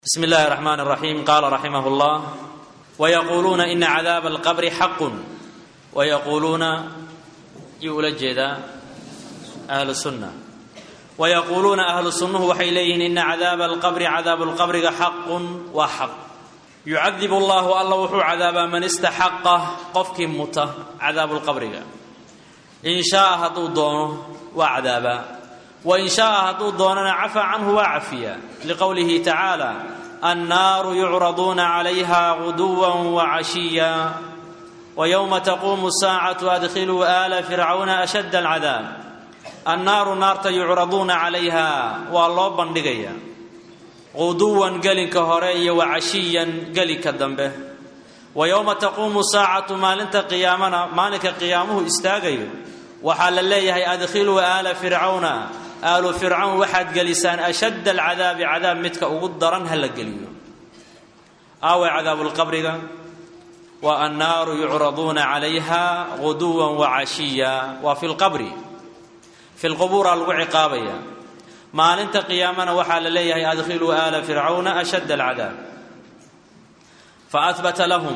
bsm اllahi الرحman الرaxيim qala raximah اllah wayaquluuna ina cadaaba اlqabri xaqu wayaquuluuna yuu ula jeedaa ahlu sunna wayaquuluuna ahlu sunnuhu waxay leeyihiin ina cadaaba alqabri cadaabu lqabriga xaqun waa xaq yucadibu allahu alla wuxuu cadaabaa man istaxaqa qofkii muta cadaabu lqabriga in shaaa hadduu doono waa cadaabaa wain shaaa hadduu doonana cafaa canhu waa cafiya liqowlihi tacaala annaaru yucraduuna calayha guduwa wacashiya wayowma taquumu saacatu adkhiluu aala fircawna ashadda alcadaab annaaru naarta yucraduuna calayha waa loo bandhigaya quduwan gelinka hore iyo wacashiyan gelinka dambe wa yowma taquumu saacatu maalinta qiyaamana maalinka qiyaamuhu istaagayo waxaa la leeyahay adkhiluu aala fircawna aalu fircawn waxaad gelisaan ashadda alcadaabi cadaab midka ugu daran ha la geliyo aawe cadaabulqabriga wa annaaru yucraduuna calayha guduwan wacashiya waa fi lqabri fi lqubuuraa lagu ciqaabaya maalinta qiyaamana waxaa la leeyahay adkhiluu aala fircawna ashadda alcadaab faahbata lahum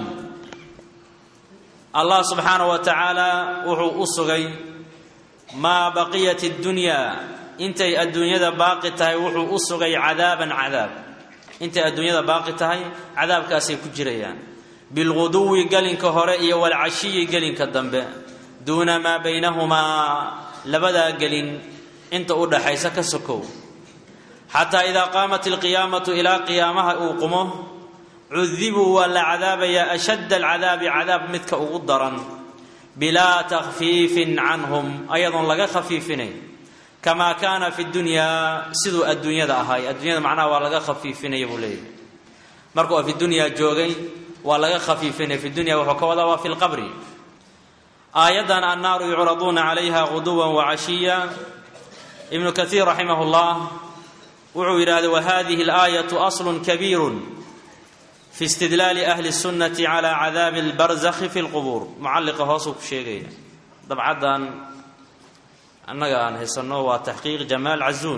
allah subxaanahu wa tacaala wuxuu u sugay maa baqiyat اddunyaa intay adduunyada baaqi tahay wuxuu u sugay cadaaban cadaab intay adduunyada baaqi tahay cadaabkaasay ku jirayaan bilguduwi gelinka hore iyo walcashiyi gelinka dambe duuna maa baynahumaa labadaa gelin inta u dhaxaysa ka sokow xataa idaa qaamat alqiyaamatu ilaa qiyaamaha uu qumo cudibuu waa la cadaabayaa ashadda alcadaabi cadaab midka ugu daran bilaa takhfiifin canhum ayadoon laga khafiifinayn kamaa kaana fi dunyaa siduu adduunyada ahaay adduunyada macnaha waa laga khafiifinaya buu leeyahy markuu fi dunyaa joogay waa laga khafiifinaya fi dunya wuxuu ka wadaa waa fi lqabri aayaddan annaaru yucraduuna calayha guduwan wacashiya ibnu kaiir raximah llah wuxuu yidhahday wahadihi alaayatu aslun kabiirun fi istidlaali ahli sunnati cala cadaabi albarzakhi fi lqubuur mucalliqa hoosuu ku sheegaya dabcaddan annaga aan haysanno waa taxqiiq jamaal cazuun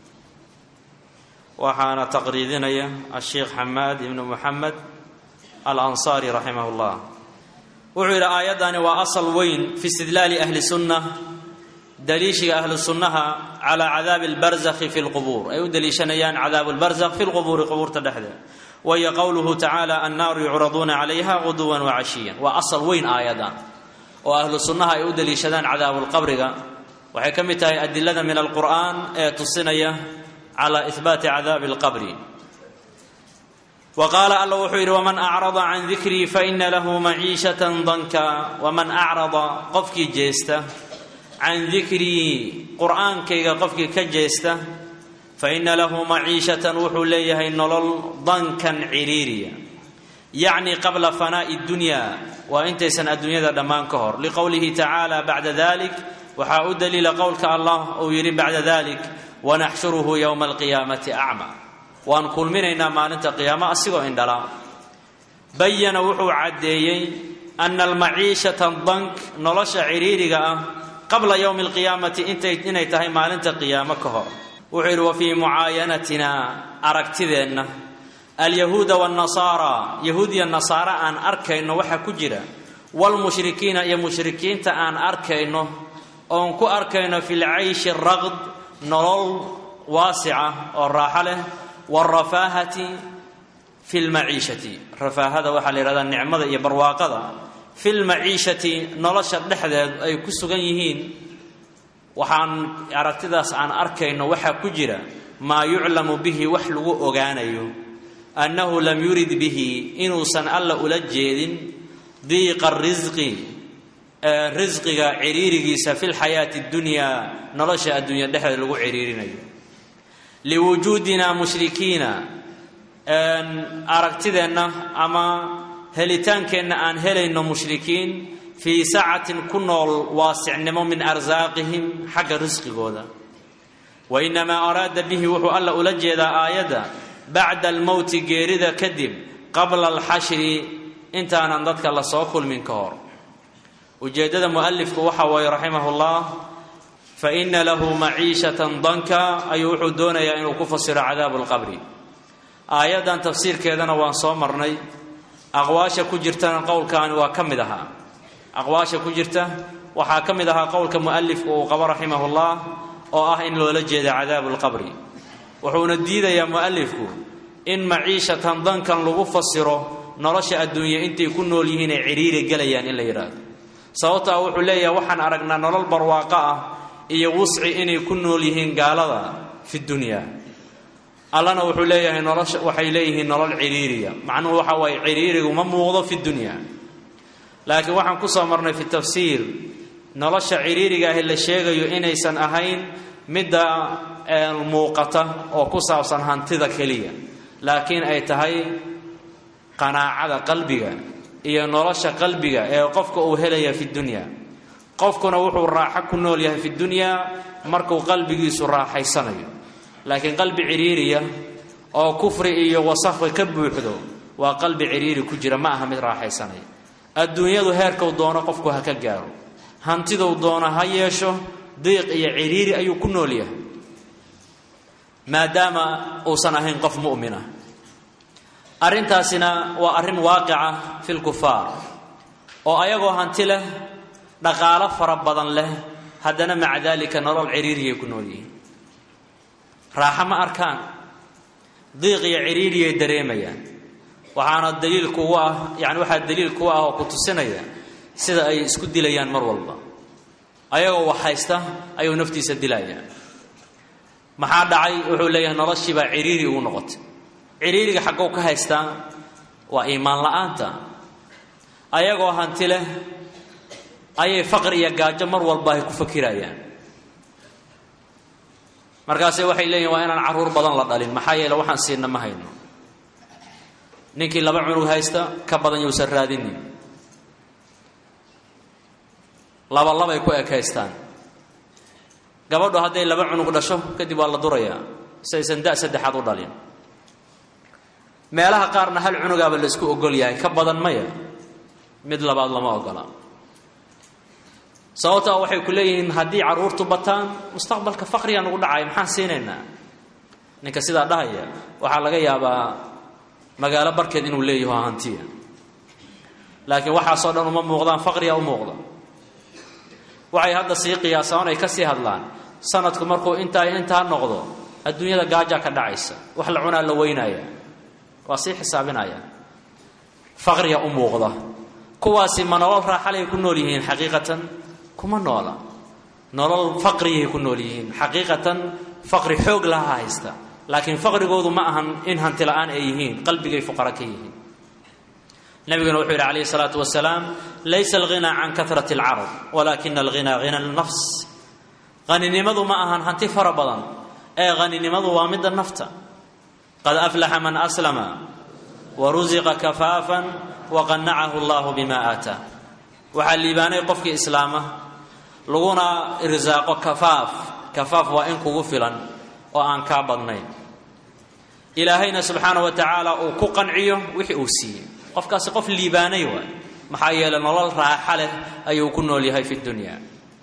waxaana taqriidinaya asheikh xamaad ibnu muxamed alansaari raximah llah wuxuu yidhi aayaddani waa asal weyn fi istidlaali ahli sunna daliishiga ahlu sunnaha calaa cadaabi albarzakhi fi lqubuur ay u daliishanayaan cadaabu lbarzakh fi lqubuuri qubuurta dhexdeed wahiyo qowluhu tacaala annaaru yucraduuna calayha guduwan wacashiyan waa asal weyn aayadan oo ahlu sunnaha ay u daliishadaan cadaabulqabriga waxay ka mid tahay adilada min alqur'aan ee tusinaya cala ihbaati cadaabi alqabri wa qaala alla wuxuu yidhi waman acrada can dikrii faina lahu maciishatan danka waman acrada qofkii jeesta can dikrii qur'aankayga qofkii ka jeesta faina lahu maciishatan wuxuu leeyahay nolol dankan ciriiriya yacni qabla fanaa'i dunya waa intaysan adduunyada dhammaan ka hor liqowlihi tacaala bacda dalik waxaa u daliila qowlka allah uu yidhi bacda dalik wanaxshuruhu yowma alqiyaamati acma waan kulminaynaa maalinta qiyaamo asigoo indhala bayana wuxuu caddeeyey ana almaciishata dank nolosha ciriiriga ah qabla yowmi alqiyaamati inay tahay maalinta qiyaamo ka hor wuxuu yidhi wa fii mucaayanatina aragtideenna alyahuuda waannasaara yahuud iyo nasaara aan arkayno waxaa ku jira waalmushrikiina iyo mushrikiinta aan arkayno oon ku arkayno fi lcayshi raqd nolol waasica oo raaxo leh waalrafaahati fi lmaciishati rafaahada waxaa la yidhahdaa nicmada iyo barwaaqada fi lmaciishati nolosha dhexdeed ay ku sugan yihiin waxaan aragtidaas aan arkayno waxaa ku jira maa yuclamu bihi wax lagu ogaanayo annahu lam yurid bihi inuusan alla ula jeedin diiqa risqi risqiga ciriirigiisa fi lxayaati اddunyaa nolosha adduunya dhexdeed lagu ciriirinayo liwujuudina mushrikiina aragtideenna ama helitaankeenna aan helayno mushrikiin fii sacatin ku nool waasicnimo min arsaaqihim xagga risqigooda wa inamaa araada bihi wuxuu alla ula jeedaa aayadda bacda almowti geerida kadib qabla alxashri intaanan dadka lasoo kulmin ka hor ujeeddada mualifku waxa waaye raximah llah faina lahu maciishatan danka ayuu wuxuu doonayaa inuu ku fasiro cadaabu lqabri aayaddan tafsiirkeedana waan soo marnay aqwaasha ku jirtana qowlkaani waa ka mid ahaa aqwaasha ku jirta waxaa ka mid ahaa qowlka mu'alifku uu qabo raximahullah oo ah in loola jeeda cadaabu lqabri wuxuuna diidayaa mu'alifku in maciishatan dankan lagu fasiro nolosha adduunya intay ku nool yihiin ay cidhiiri gelayaan in la yidhaahdo sababtaa wuxuu leeyahay waxaan aragnaa nolol barwaaqo ah iyo wusci inay ku nool yihiin gaalada fi dunyaa allana wuxuu leeyahay nolosha waxay leeyihiin nolol cidhiiriya macnuhu waxa waaye cidhiirigu ma muuqdo fi dunyaa laakiin waxaan ku soo marnay fi tafsiir nolosha cidhiiriga ahi la sheegayo inaysan ahayn midda muuqata oo ku saabsan hantida keliya laakiin ay tahay qanaacada qalbiga iyo nolosha qalbiga ee qofka uu helaya fi dunyaa qofkuna wuxuu raaxo ku nool yahay fi dunyaa markuu qalbigiisu raaxaysanayo laakiin qalbi cidhiiriya oo kufri iyo wasakhi ka buuxdo waa qalbi cidhiiri ku jira ma aha mid raaxaysanaya adduunyadu heerkau doono qofku ha ka gaaro hantiduu doono ha yeesho diiq iyo cidhiiri ayuu ku nool yahay maadaama uusan ahayn qof mu'mina arrintaasina waa arrin waaqica fi lkufaar oo ayagoo hanti leh dhaqaalo fara badan leh haddana maca daalika nolol cidhiiriyay ku nool yihiin raaxo ma arkaan diiq iyo cidhiiriyay dareemayaan waxaana daliil kugu ah yani waxaa daliil kugu ah oo ku tusinaya sida ay isku dilayaan mar walba ayagoo wax haysta ayuu naftiisa dilayaa maxaa dhacay wuxuu leeyahay noloshiibaa cidhiiri ugu noqotay cidhiiriga xaggow ka haystaa waa iimaan la-aanta ayagoo hanti leh ayay faqri iyo gaajo mar walba ay ku fakirayaan markaase waxay leeyihin waa inaan carruur badan la dhalin maxaa yeele waxaan siina ma hayno ninkii laba cunug haysta ka badan yousan raadinin laba labay ku ekaystaan gabadhu hadday laba cunug dhasho kadib waa la durayaa saysan da saddexaad u dhalin meelaha qaarna hal cunugaaba la isku ogol yahay ka badan maya mid labaad lama ogola sababtaa waxay ku leeyihiin haddii carruurtu bataan mustaqbalka faqriga nugu dhacaya maxaan siinaynaa ninka sidaa dhahaya waxaa laga yaabaa magaalo barkeed inuu leeyaho hantiya laakiin waxaasoo dhan uma muuqdaan faqriga u muuqda waxay hadda sii qiyaasaan ay ka sii hadlaan sanadku markuu intaa intaa noqdo adduunyada gaajaa ka dhacaysa wax la cunaa la weynaya waa sii xisaabinaya faqriga u muuqda kuwaasi ma nolol raaxalay ku nool yihiin xaqiiqatan kuma noola nolol faqriyay ku nool yihiin xaqiiqatan faqri xoog laha haysta laakiin faqrigoodu ma ahan in hanti la-aan ay yihiin qalbigay fuqara ka yihiin nabiguna wuxuu yidhi calayhi salaatu wasalaam laysa alghinaa can kahrati alcarab walaakina alghinaa hina alnafs haninimadu ma ahan hanti fara badan ee haninimadu waa midda nafta qad aflaxa man aslama wa rusiqa kafaafan waqanacahu allahu bima aataa waxaa liibaanay qofkii islaama laguna irsaaqo kafaaf kafaaf waa in kugu filan oo aan kaa badnayn ilaahayna subxaana wa tacaala uu ku qanciyo wixii uu siiyey qofkaasi qof liibaanay waay maxaa yeeley nolol raaxa leh ayuu ku nool yahay fi dunya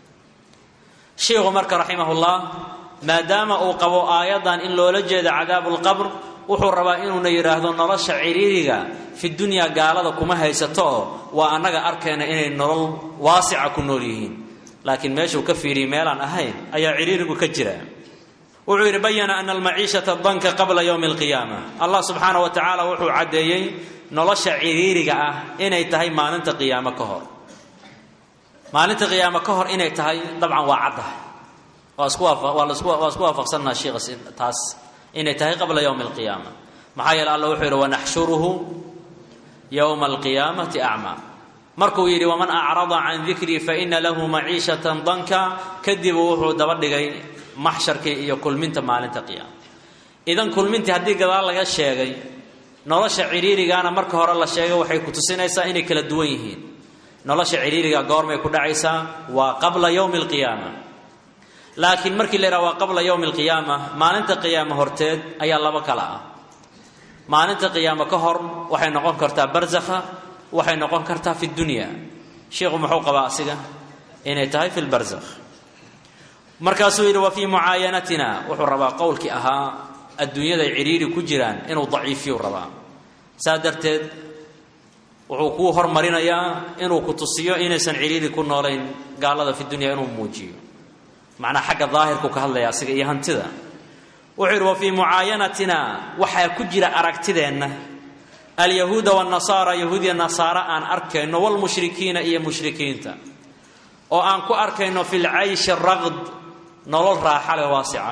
sheikhu marka raximahullah maadaama uu qabo aayaddan in loola jeeda cadaabu lqabr wuxuu rabaa inuuna yidhaahdo nolosha cidhiiriga fi dunyaa gaalada kuma haysato oo waa annaga arkayna inay nolol waasica ku nool yihiin laakiin meeshuu ka fiiriyay meelaan ahayn ayaa cidhiirigu ka jira wuxuu yidhi bayana ana almaciishata danka qabla yowmi alqiyaama allah subxaana wa tacaala wuxuu caddeeyey nolosha cidhiiriga ah inay tahay maalinta qiyaamo ka hor maalinta qiyaamo ka hor inay tahay dabcan waa caddahay waa isku waa isku waafaqsannaha sheikha taas inay tahay qabla yowmi alqiyaama maxaa yeele alla wuxuu yidhi wanaxshuruhu yowma alqiyaamati acmaa markuu yidhi waman acrada can dikrii faina lahu maciishatan danka kadib wuxuu daba dhigay maxsharkii iyo kulminta maalinta qiyaama idan kulmintii haddii gadaal laga sheegay nolosha cidhiirigaana marka hore la sheegay waxay ku tusinaysaa inay kala duwan yihiin nolosha cidhiiriga goormay ku dhacaysaa waa qabla yowmi alqiyaama laakiin markii la yidhaha waa qabla yowmi alqiyaama maalinta qiyaama horteed ayaa laba kala ah maalinta qiyaamo ka hor waxay noqon kartaa barzakha waxay noqon kartaa fi dunya sheikhu muxuu qabaa asiga inay tahay fi lbarzakh markaasuu yidhi wa fii mucaayanatina wuxuu rabaa qowlkii ahaa adduunyaday cidhiiri ku jiraan inuu daciifiyu rabaa saa darteed wuxuu kuu hormarinayaa inuu ku tusiyo inaysan cidhiiri ku noolayn gaalada fi dunya inuu muujiyo macnaa xagga daahirku ka hadlaya asiga iyo hantida wuxuu yidhi wa fii mucaayanatina waxaa ku jira aragtideenna alyahuuda wanasaara yahuudiya nasaara aan arkayno walmushrikiina iyo mushrikiinta oo aan ku arkayno fi lcayshi raqd nolol raaxale waasica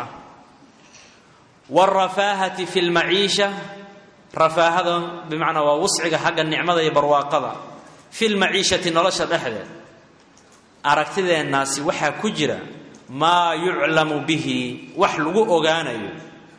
wاrafaahati fi lmaciisha rafaahada bimacnaa waa wusciga xagga nicmada iyo barwaaqada fi lmaciishati nolosha dhexdeed aragtideennaasi waxaa ku jira maa yuclamu bihi wax lagu ogaanayo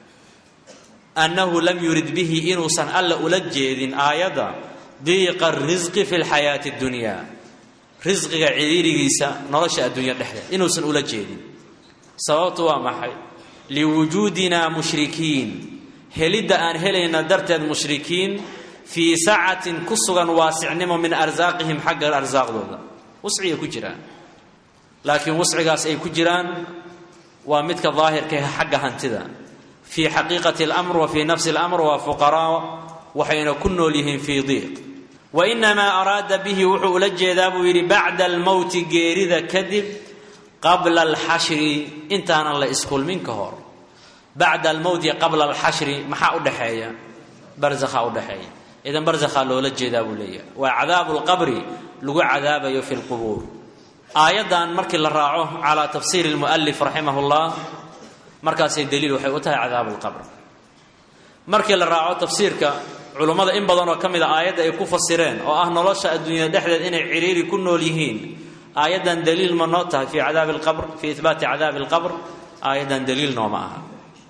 annahu lam yurid bihi inuusan alla ula jeedin aayadda diiqa risqi fi lxayaati اdunya risqiga cidhiirigiisa nolosha adduunya dhexdeed inuusan ula jeedin sababtu waa maxay liwujuudina mushrikiin helidda aan helayna darteed mushrikiin fii sacatin ku sugan waasicnimo min arsaaqihim xagga arsaaqdooda wuscigay ku jiraan laakiin wuscigaas ay ku jiraan waa midka daahirka xagga hantida fii xaqiiqati اlamr wa fii nafsi اlamr waa fuqaraa waxayna ku nool yihiin fii diiq wainamaa araada bihi wuxuu ula jeedaa buu yidhi bacda almowti geerida kadib qabla alxashri intaanan la iskulmin ka hor bacda almowti qabla alxashri maxaa u dhexeeya barzakhaa u dhexeeya idan barzakhaa loola jeedaa buu leeyahay waa cadaabu lqabri lagu cadaabayo fi lqubuur aayaddan markii la raaco calaa tafsiiri lmualif raximah llah markaasay daliil waxay u tahay cadaabu lqabr markii la raaco tafsiirka culummada in badan oo ka mid a aayadda ay ku fasireen oo ah nolosha adduunyada dhexdeed inay ciriiri ku nool yihiin aayaddan daliil ma noo tahay fii cadaabi lqabr fii ihbaati cadaabi alqabr aayaddan daliil nooma aha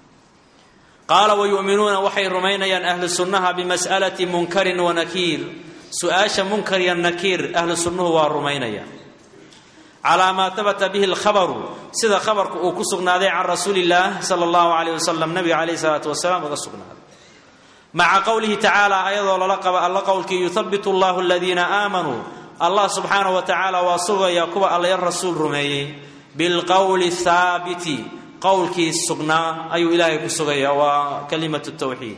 qaala wayu'minuuna waxay rumaynayaan ahlu sunnaha bimas'alati munkarin wa nakiir su-aasha munkar iyo nakiir ahlu sunnuhu waa rumaynaya calaa maa habata bihi alkhabaru sida khabarku uu ku sugnaaday can rasuuli illaah sala allahu calayh wasalam nabiga calayhi salaatu wasalaam uga sugnaaday maca qowlihi tacaala ayadoo lala qaba alla qowlkii yuhabitu allahu aladiina aamanuu allah subxaanahu wa tacaala waa sugayaa kuwa allayan rasuul rumeeyey bilqowli haabiti qowlkii sugnaa ayuu ilaahay ku sugayaa waa kalimatu tawxiid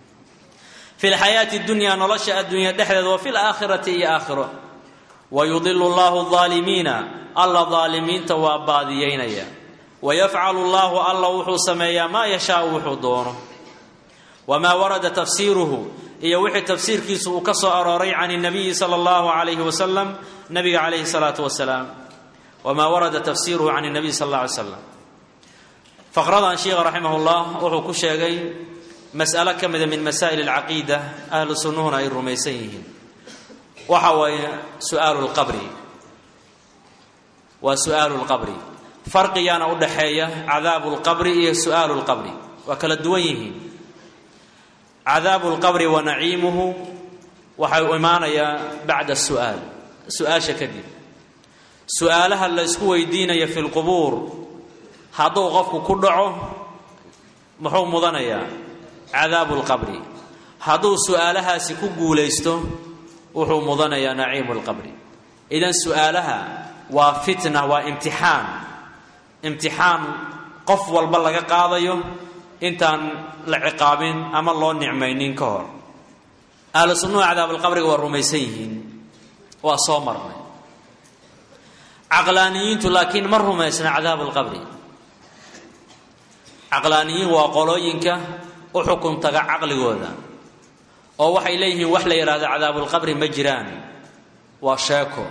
fi lxayaati dunya nolosha adduunya dhexdeed wa fi laakhirati iyo aakhiro wayudilu llahu aalimiina alla daalimiinta waa baadiyeynaya wayafcalu llahu alla wuxuu sameeyaa maa yashaau wuxuu doono wamaa warada tafsiiruhu iyo wixii tafsiirkiisu uu ka soo arooray can nabiyi sala allahu calayhi wasalam nabiga calayhi salaatu wasalaam wamaa warada tafsiiruhu can nabiy sal alla alay slam faqradan sheikha raximah llah wuxuu ku sheegay mas'alo ka mida min masaa'il alcaqiida ahlu sunnuhuna ay rumaysan yihiin waxa waaye su'aalu lqabri waa su'aalu lqabri farqigaana u dhaxeeya cadaabu lqabri iyo su'aalu lqabri waa kala duwan yihiin cadaabu lqabri wa naciimuhu waxay u imaanayaa bacda su'aal su-aasha kadib su-aalaha la isku weydiinaya fi lqubuur hadduu qofku ku dhaco muxuu mudanayaa cadaabu lqabri hadduu su-aalahaasi ku guulaysto wuxuu mudanayaa naciimu lqabri idan su-aalaha waa fitna waa imtixaan imtixaan qof walba laga qaadayo intaan la ciqaabin ama loo nicmaynin ka hor ahlu sunnuhu cadaabalqabriga waa rumaysan yihiin waa soo marnay caqlaaniyiintu laakiin ma rumaysna cadaabu lqabri caqlaaniyiin waa qolooyinka u xukun taga caqligooda oo waxay leeyihiin wax la yidhaahdo cadaabulqabri ma jiraan waa sheeko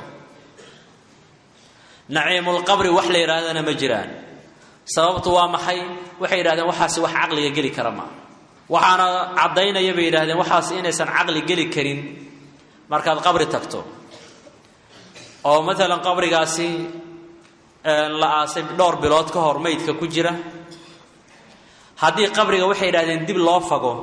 naciimulqabri wax la yidhaahdana ma jiraan sababtu waa maxay waxay yidhahdeen waxaasi wax caqliga geli kara maa waxaana caddaynaya bay yidhahdeen waxaasi inaysan caqli geli karin markaad qabri tagto oo maalan qabrigaasi la aasay dhowr bilood ka hor maydka ku jira haddii qabriga waxay yidhahdeen dib loo fago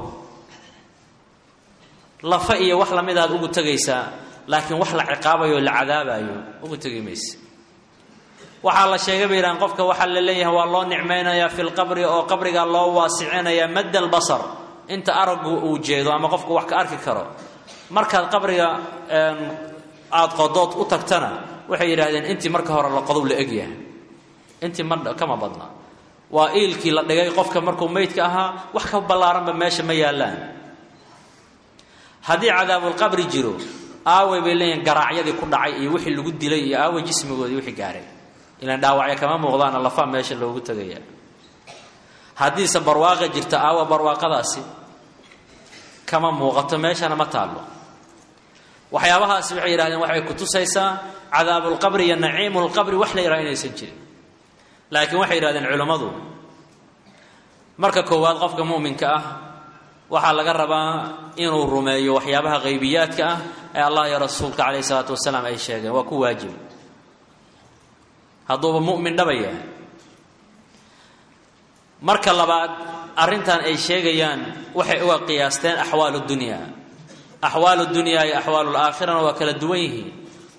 lafa iyo wax lamid aad ugu tegaysaa laakiin wax la ciqaabayo o la cadaabayo ugu tegi mayse waxaa la sheegay bay yidhahdeen qofka waxaa la leeyahay waa loo nicmaynayaa fi lqabri oo qabrigaa loo waasicinayaa madd albasar inta araggu uu jeedo ama qofku wax ka arki karo markaad qabriga aada qodood u tagtana waxay yidhahdeen intii marka hore la qodow la egyahay intii ma kama badna waa iilkii la dhigay qofka markuu meydka ahaa wax ka ballaaranba meesha ma yaallaan haddii cadaabulqabri jiro aaway bay leeyihin garaacyadii ku dhacay iyo wixii lagu dilay iyo aaway jismigoodii wixii gaaray ilaan dhaawacyo kama muuqdaana lafaa meesha loogu tegaya haddiise barwaaqa jirta aawa barwaaqadaasi kama muuqato meeshana ma taallo waxyaabahaasi waxay yidhahdeen waxay ku tusaysaa cadaabulqabri iyo naciimulqabri wax la yidhaha inaysan jirin laakiin waxay yidhahdeen culimmadu marka koowaad qofka mu'minka ah waxaa laga rabaa inuu rumeeyo waxyaabaha qaybiyaadka ah ee allah iyo rasuulka calayhi salaatu wasalaam ay sheegeen waa ku waajib hadduuba mu'min dhaba yahay marka labaad arrintan ay sheegayaan waxay uga qiyaasteen axwaalu dunyaa axwaalu dunyaa iyo axwaalu laakhirana waa kala duwan yihiin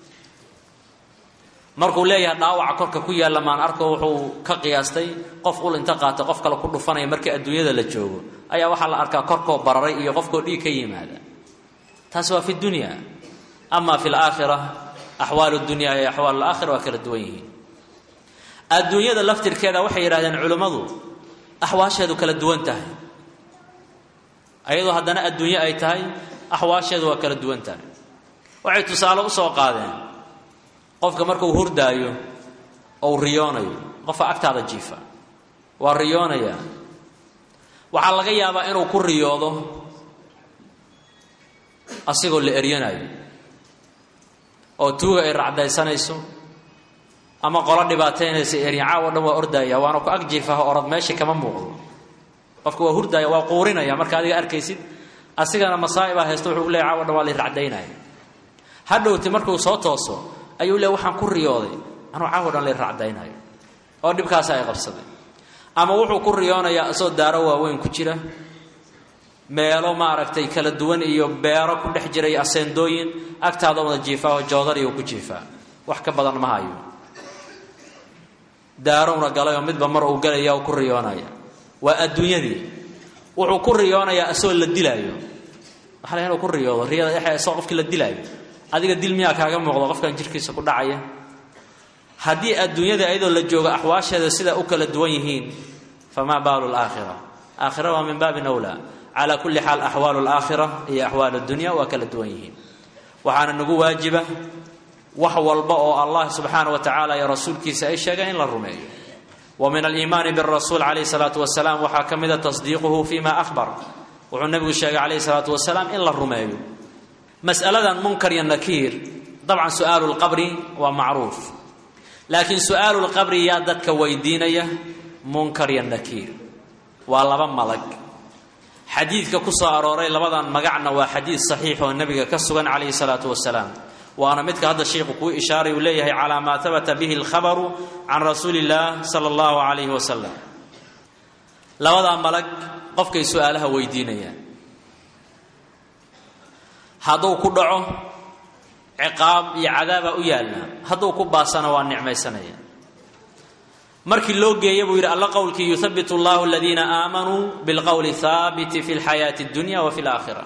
markuu leeyahay dhaawaca korka ku yaalla maan arko wuxuu ka qiyaastay qof ul inta qaata qof kale ku dhufanaya markii adduunyada la joogo ayaa waxaa la arkaa korkoo bararay iyo qofkoo dhiig ka yimaada taasi waa fi dunya ama fi laakhira axwaalu dunyaa iyo axwaalu laakhira waa kala duwan yihiin adduunyada laftirkeeda waxay yidhahdeen culimmadu axwaasheedu kala duwan tahay ayadoo haddana adduunye ay tahay axwaasheedu waa kala duwan tahay waxay tusaale usoo qaadeen qofka markuu hurdaayo ou riyoonayo qofka agtaada jiifa waa riyoonaya waxaa laga yaabaa inuu ku riyoodo asigoo la eryanayo oo tuuga ay racdaysanayso ama qolo dhibaataynaysa eryan caawo dhan waa ordaya waana ku ag jiifaha orad meesha kama muuqdo qofka waa hurdaaya waa quurinaya marka adiga arkaysid asigana masaa'ibaa haysto wuxuu leey caawo dhan waa la racdaynaya hadhowti markuu soo tooso ayuu le waxaan ku riyooday anuu caawo dhan la racdaynayo oo dhibkaasi ay qabsaday ama wuxuu ku riyoonayaa isagoo daaro waaweyn ku jira meelo maaragtay kala duwan iyo beero ku dhex jiray aseendooyin agtaada wada jiifaa oo joodariyu ku jiifaa wax ka badan ma hayo daarowna galayoo midba mar uu galaya oo ku riyoonaya waa adduunyadii wuxuu ku riyoonayaa isagoo la dilaayo waxa la inuu ku riyoodo riyada dhexe isagoo qofkii la dilaayo adiga dil miyaa kaaga muuqdo qofkan jirkiisa ku dhacaya haddii adduunyada ayadoo la joogo axwaasheeda sida u kala duwan yihiin famaa baalu laakhira aakhira waa min baabin awlaa calaa kulli xaal axwaalu laakhira iyo axwaal addunya waa kala duwan yihiin waxaana nagu waajiba wax walba oo allah subxaana wa tacaala iyo rasuulkiisa ay sheegeen in la rumeeyo wa min aliimaani birasuul calayhi salaatu wasalaam waxaa ka mida tasdiiquhu fima ahbar wuxuu nebigu sheegay calayhi salaatu wasalaam in la rumeeyo mas'aladan munkar iyo nakiir dabcan su'aalu lqabri waa macruuf laakiin su'aalu lqabri yaa dadka weydiinaya munkar iyo nakiir waa laba malag xadiidka ku soo arooray labadan magacna waa xadiid saxiix oo nebiga ka sugan calayhi salaatu wasalaam waana midka hadda sheikhu kuu ishaaray uu leeyahay calaa maa habata bihi alkhabaru can rasuuli illaah sala allahu calayhi wasalam labadaa malag qofkay su-aalaha weydiinayaan hadduu ku dhaco ciqaab iyo cadaabaa u yaalla hadduu ku baasana waa nicmaysanaya markii loo geeya buu yidhi alla qowlkii yuhabitu allahu aladiina aamanuu bilqowli haabiti fi lxayaati اdunya wa fi laakhira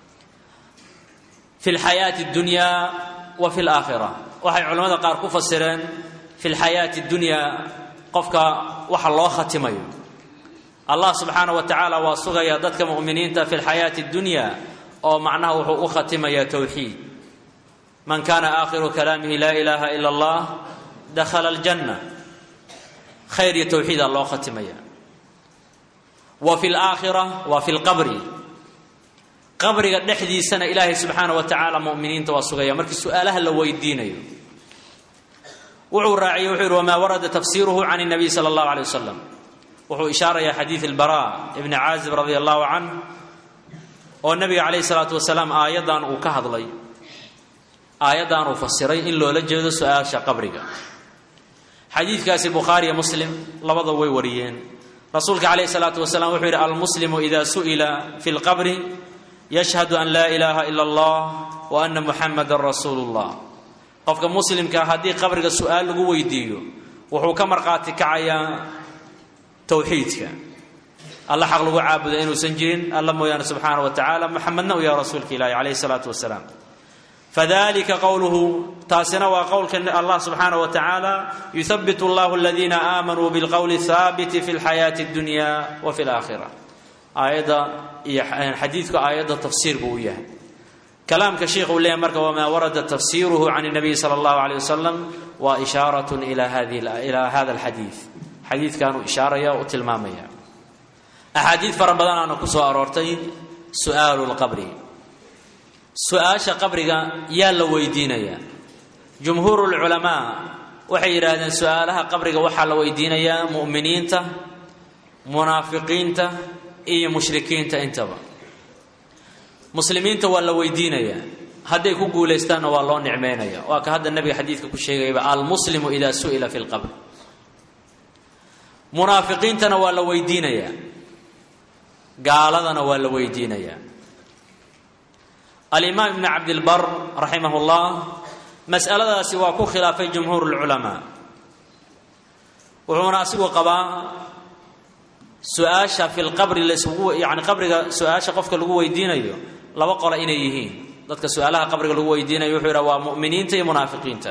fi lxayaati اdunyaa wa fi laakhira waxay culamada qaar ku fasireen fi lxayaati اdunyaa qofka waxa loo khatimayo allah subxaana wa tacaala waa sugaya dadka mu'miniinta fi lxayaati اdunya oo macnaha wuxuu u khatimayaa towxiid man kana aakhiru kalaamihi laa ilaaha ila allah dakhala aljanna khayr iyo towxiida loo khatimaya wa fi laakhira wa fi lqabri qabriga dhexdiisana ilaahay subxaana wa tacaala muminiinta waa sugaya markii su-aalaha la weydiinayo wuxuu raaciyey wuxuu yihi wamaa warada tafsiruhu can اnabiy sala اllahu alay wasalam wuxuu ishaarayaa xadiid albara ibni caazib radi allahu canh oo nabiga calayhi salaatu wasalaam aayaddan uu ka hadlay aayaddan uu fasiray in loola jeedo su-aasha qabriga xadiidkaasi bukhaari iyo muslim labada way wariyeen rasuulka calayhi salaatu wasalaam wuxuu yidhi almuslimu ida su'ila fi lqabri yashhadu an laa ilaaha ila allah wa ana muxamadan rasuulu llah qofka muslimkaa haddii qabriga su-aal lagu weydiiyo wuxuu ka markhaati kacayaa towxiidka alla xaq lagu caabuda inuusan jirin alla mooyaane subxaana wa tacaala muxamedna u yaha rasuulka ilaahi calayhi salaatu wasalaam fadalika qowluhu taasina waa qowlka allah subxaanaه wa tacaala yuhabbit اllahu aladiina aamanuu bilqowli haabiti fi اlxayaati اdunya wa fi اlaakhira aayadda iyo xadiidku aayadda tafsiir buu u yahay kalaamka sheikh uu leeyahy marka wamaa warada tafsiruhu can الnabiy salى اllahu alيه wasalam waa ishaarat ila hada اlxadiid xadiidkanuu ishaaraya u tilmaamaya axaadiid fara badanaana ku soo aroortay su'aalu lqabri su-aasha qabriga yaa la weydiinayaa jumhuuru lculamaa waxay yidhaahdeen su-aalaha qabriga waxaa la weydiinayaa mu'miniinta munaafiqiinta iyo mushrikiinta intaba muslimiinta waa la weydiinayaa hadday ku guulaystaanna waa loo nicmeynaya waa ka hadda nabiga xadiidka ku sheegayaba almuslimu ida su'ila fi lqabr munaafiqiintana waa la weydiinayaa gaaladana waa la weydiinayaa alimaam ibn cabdilbar raximah llah mas'aladaasi waa ku khilaafay jumhuur lculamaa wuxuuna asigu qabaa su-aasha fi lqabri lasgu yani qabriga su-aasha qofka lagu weydiinayo laba qola inay yihiin dadka su-aalaha qabriga lagu weydiinayo wuxuu yidhaha waa mu'miniinta iyo munaafiqiinta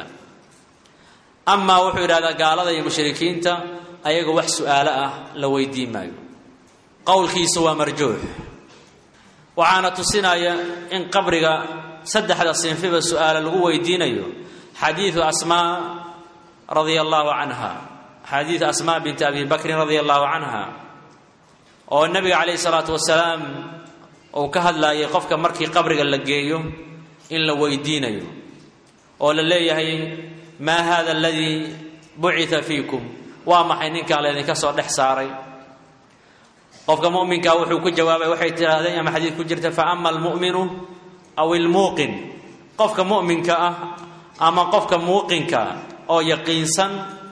amaa wuxuu yidhahdaa gaalada iyo mushrikiinta ayaga wax su-aalo ah la weydiin maayo qowlkiisa waa marjuux waxaana tusinaya in qabriga saddexda sinfiba su-aala lagu weydiinayo xadiidu asmaa radia allahu canha xadiidu asmaa binti abi bakrin radia allahu canha oo nabiga calayhi salaatu wasalaam uu ka hadlaayay qofka markii qabriga la geeyo in la weydiinayo oo la leeyahay maa hada aladii bucita fiikum waa maxay ninkaa laydinka soo dhex saaray qofka muminkaa wuxuu ku jawaabay waxay tidhaahdeen ama xadiid ku jirta fa ama almu'minu aw ilmuuqin qofka mu'minka ah ama qofka muuqinka oo yaqiinsan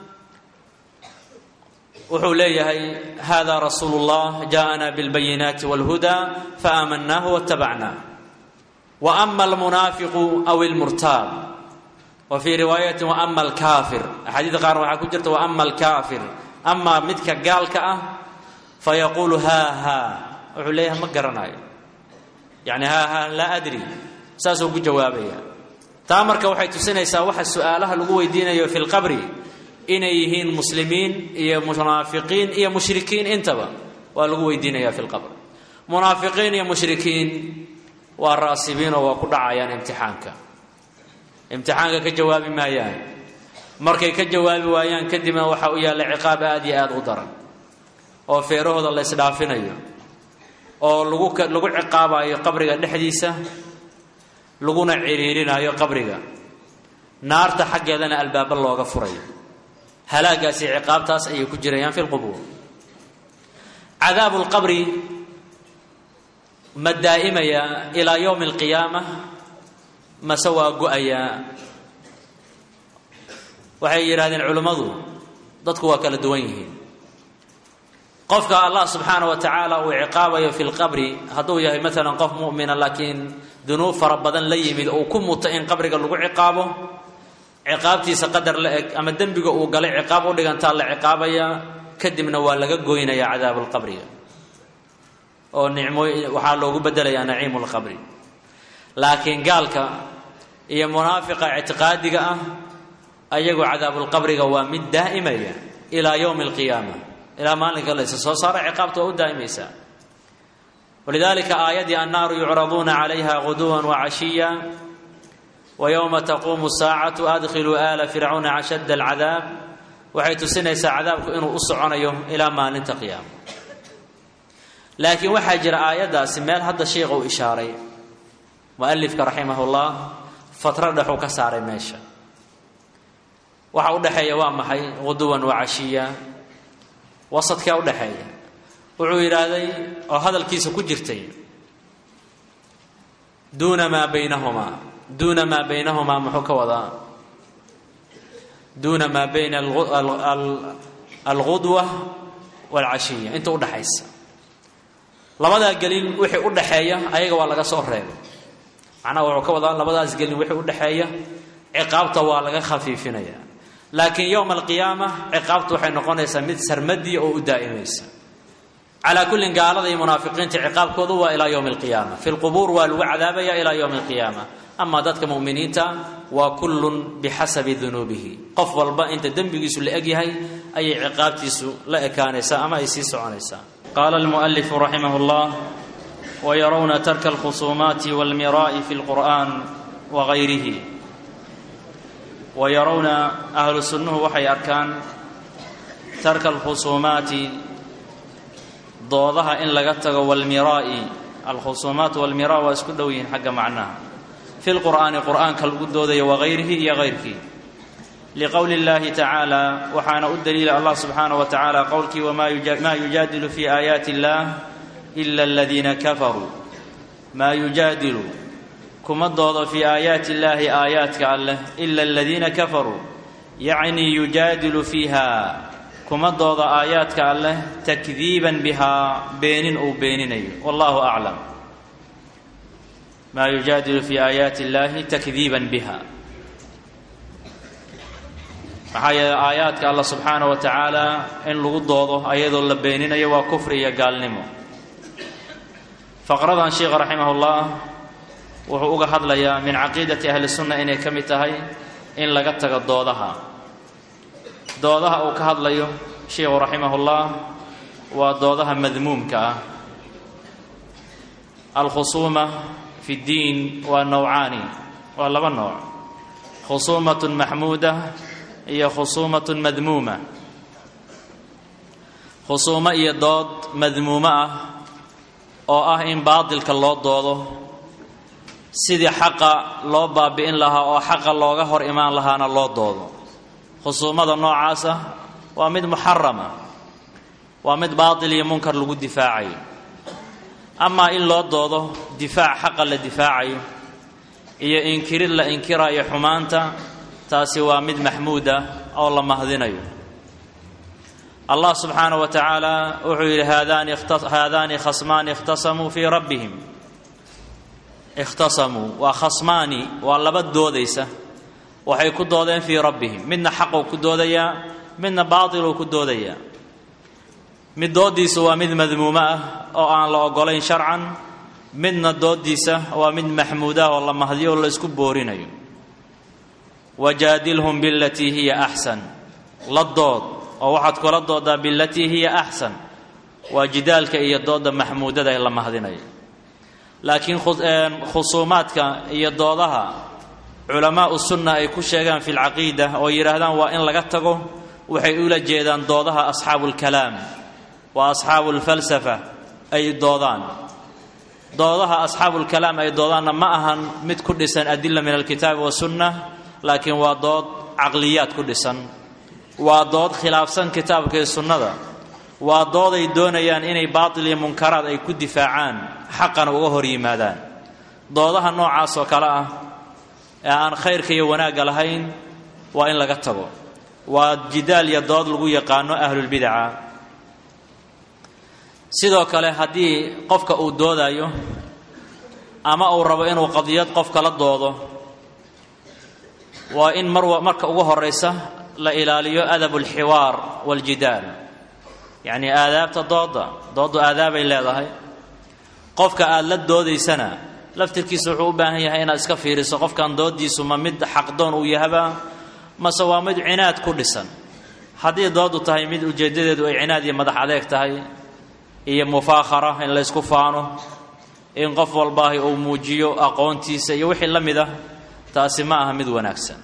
wuxuu leeyahay hada rasuulu اllah jaءana biاlbayinaati wاlhuda faaamanaahu waاtabacnah wa ama almunaafiqu aw ilmurtaab wa fii riwaayati wa ama alkaafir axaadiida qaarna waxaa ku jirta wa ama alkaafir amaa midka gaalka ah fayaquulu haa haa wuxuu leeyahay ma garanayo yani haa haa laa adri saasuu ku jawaabaya taa marka waxay tusinaysaa waxa su-aalaha lagu weydiinayo fi lqabri inay yihiin muslimiin iyo munaafiqiin iyo mushrikiin intaba waa lagu weydiinaya fi lqabr munaafiqiin iyo mushrikiin waa raasibiin oo waa ku dhacayaan imtixaanka imtixaanka ka jawaabi maayaan markay ka jawaabi waayaan kadibna waxaa u yaalla ciqaab aada iyo aada u daran oo feerahooda la ysdhaafinayo oo lagu lagu ciqaabayo qabriga dhexdiisa laguna ciriirinayo qabriga naarta xaggeedana albaaba looga furayo halaagaasi ciqaabtaas ayay ku jirayaan fi lqubuur cadaabu lqabri ma daa'imaya ilaa yowmi alqiyaama mase waa go-ayaa waxay yidhahdeen culimmadu dadku waa kala duwan yihiin qofka allah subxaana wa tacaala uu ciqaabayo fi lqabri hadduu yahay maalan qof mu'mina laakiin dunuub fara badan la yimid uu ku muto in qabriga lagu ciqaabo ciqaabtiisa qadar la eg ama dembiga uu galay ciqaab u dhigantaa la ciqaabaya kadibna waa laga goynaya cadaabu lqabriga oo nicmo waxaa loogu bedelayaa naciimu lqabri laakiin gaalka iyo munaafiqa ictiqaadiga ah ayagu cadaabulqabriga waa mid daa'imaya ilaa yowmi alqiyaama ilaa maalinka la isa soo saara ciqaabta waa u daa'imaysaa walidalika aayaddii annaaru yucraduuna calayha guduwan wacashiya wayowma taquumu saacatu adkhiluu aala fircauna ashadda alcadaab waxay tusinaysaa cadaabku inuu u soconayo ilaa maalinta qiyaama laakiin waxaa jira aayaddaasi meel hadda sheikha uu ishaaray mualifka raximahullah fatro dhexuu ka saaray meesha waxa u dhexeeya waa maxay guduwan wacashiya wasadkee u dhexeeya wuxuu yidhaahday oo hadalkiisa ku jirtay duuna maa baynahumaa duuna maa baynahumaa muxuu ka wadaa duuna maa bayna algudwa waalcashiya inta udhaxaysa labadaa gelin wixii u dhaxeeya ayaga waa laga soo reebay macnaha wuxuu ka wadaa labadaas gelin wixii u dhexeeya ciqaabta waa laga khafiifinaya laakiin yowma alqiyaama ciqaabtu waxay noqonaysaa mid sarmadiya oo u daa'imaysa calaa kullin gaalada iyo munaafiqiinta ciqaabkoodu waa ilaa yowmi alqiyaama fi lqubuur waa lagu cadaabaya ilaa yowmi alqiyaama amaa dadka mu'miniinta waa kullun bixasabi dunuubihi qof walba inta dembigiisu la eg yahay ayay ciqaabtiisu la ekaanaysaa ama ay sii soconaysaa qaala almu'alifu raximah llah wayarawna tarka alkhusuumaati walmiraa'i fi lqur'an wagayrihi wayarawna ahlu sunnuhu waxay arkaan tarka alkhusuumaati doodaha in laga tago walmiraa'i alkhusuumaat walmiraa waa isku dhow yihiin xagga macnaha fi lqur'aani qur'aanka lagu doodayo wagayrihi iyo gayrkii liqowli اllahi tacaala waxaana u daliila allah subxaanaه wa tacaala qowlkii wma yujaadilu fi aayaati اllah ila aladiina kafaruu maa yujaadilu kuma doodo fii aayaati illaahi aayaadka alleh ila aladiina kafaruu yacnii yujaadilu fiiha kuma doodo aayaadka alleh takdiiban bihaa beenin uu beeninayo wallahu aclam maa yujaadilu fi aayaati illaahi takdiiban biha maxaa yeele aayaadka allah subxaanaه wa tacaala in lagu doodo ayadoo la beeninayo waa kufri iyo gaalnimo faqradan sheikha raximah اllah wuxuu uga hadlayaa min caqiidati ahli sunna inay ka mid tahay in laga tago doodaha doodaha uu ka hadlayo sheikhu raximah اllah waa doodaha madmuumka ah alkhusuuma fi اddiin waa nowcaani waa laba nooc khusuumaة maxmuuda iyo khusuumaة madmuuma khusuumo iyo dood madmuumo ah oo ah in baatilka loo doodo sidii xaqa loo baabi'in lahaa oo xaqa looga hor imaan lahaana loo doodo khusuumada noocaasa waa mid muxarama waa mid baatil iyo munkar lagu difaacayo amaa in loo doodo difaac xaqa la difaacayo iyo inkirid la inkirayo xumaanta taasi waa mid maxmuuda oo la mahdinayo allah subxaanaه wa tacaala wuxuu yidhi haadaani khasmaani ikhtasamuu fii rabbihim ikhtasamuu waa khasmaani waa laba doodaysa waxay ku doodeen fii rabbihim midna xaquu ku doodayaa midna baatiluu ku doodayaa mid doodiisa waa mid madmuumo ah oo aan la ogolayn sharcan midna doodiisa waa mid maxmuudah oo la mahdiyo oo la isku boorinayo wajaadilhum bilatii hiya axsan la dood oo waxaad kula doodaa bilatii hiya axsan waa jidaalka iyo dooda maxmuudada ee la mahdinayo laakiin khusuumaadka iyo doodaha culamaau sunna ay ku sheegaan fi lcaqiida oo yidhaahdaan waa in laga tago waxay ula jeedaan doodaha asxaabu lkalaam waa asxaabu lfalsafa ay doodaan doodaha asxaabu lkalaam ay doodaanna ma ahan mid ku dhisan adila min alkitaabi wasunna laakiin waa dood caqliyaad ku dhisan waa dood khilaafsan kitaabka iyo sunnada waa dood ay doonayaan inay baatil iyo munkaraad ay ku difaacaan xaqana uga hor yimaadaan doodaha noocaas oo kale ah ee aan khayrka iyo wanaagga lahayn waa in laga tago waa jidaal iyo dood lagu yaqaano ahlulbidaca sidoo kale haddii qofka uu doodayo ama uu rabo inuu qadiyad qofka la doodo waa in mar marka ugu horaysa la ilaaliyo adab alxiwaar waljidaal yacnii aadaabta dooda dooddu aadaabay leedahay qofka aada la doodaysana laftirkiisa wuxuu u baahan yahay inaad iska fiiriso qofkan doodiisu ma mid xaqdoon uu yahaba mase waa mid cinaad ku dhisan haddii dooddu tahay mid ujeeddadeedu ay cinaad iyo madax adeeg tahay iyo mufaakhara in laysku faano in qof walbaahi uu muujiyo aqoontiisa iyo wixii la mid ah taasi ma aha mid wanaagsan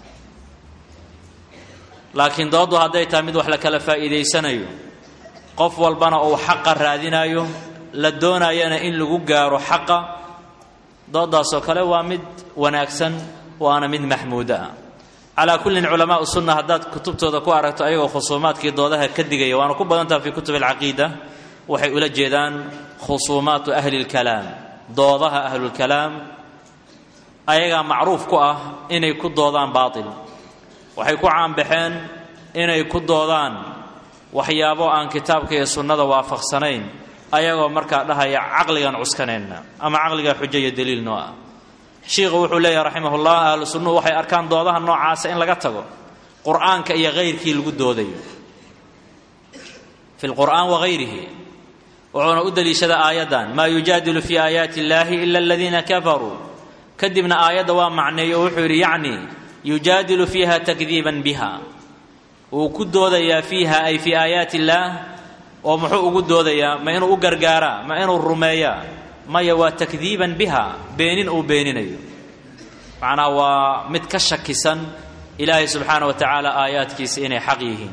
laakiin dooddu hadday tahay mid wax la kala faa'iidaysanayo qof walbana uu xaqa raadinayo la doonayana in lagu gaaro xaqa dooddaasoo kale waa mid wanaagsan waana mid maxmuudo ah calaa kullin culamaau sunna haddaad kutubtooda ku aragto ayagoo khusuumaadkii doodaha ka digaya waana ku badantaha fii kutub alcaqiida waxay ula jeedaan khusuumaatu ahli lkalaam doodaha ahlulkalaam ayagaa macruuf ku ah inay ku doodaan baatil waxay ku caanbaxeen inay ku doodaan waxyaabo aan kitaabka iyo sunnada waafaqsanayn ayagoo markaa dhahaya caqligan cuskanayna ama caqligaa xujo iyo daliil noo ah shiikhu wuxuu leeyahay raximahullah ahlu sunnuhu waxay arkaan doodaha noocaasa in laga tago qur'aanka iyo hayrkii lagu doodayo fi lqur'aan wagayrihi wuxuuna u daliishada aayaddan maa yujaadilu fii aayaati illaahi ila aladiina kafaruu kadibna aayadda waa macneeyo oo wuxuu yidhi yacni yujaadilu fiiha takdiiban biha wuu ku doodayaa fiiha ay fii aayaati illaah oo muxuu ugu doodayaa ma inuu u gargaaraa ma inuu rumeeyaa maya waa takdiiban biha beenin uu beeninayo macnaha waa mid ka shakisan ilaahay subxaana wa tacaala aayaadkiisa inay xaq yihiin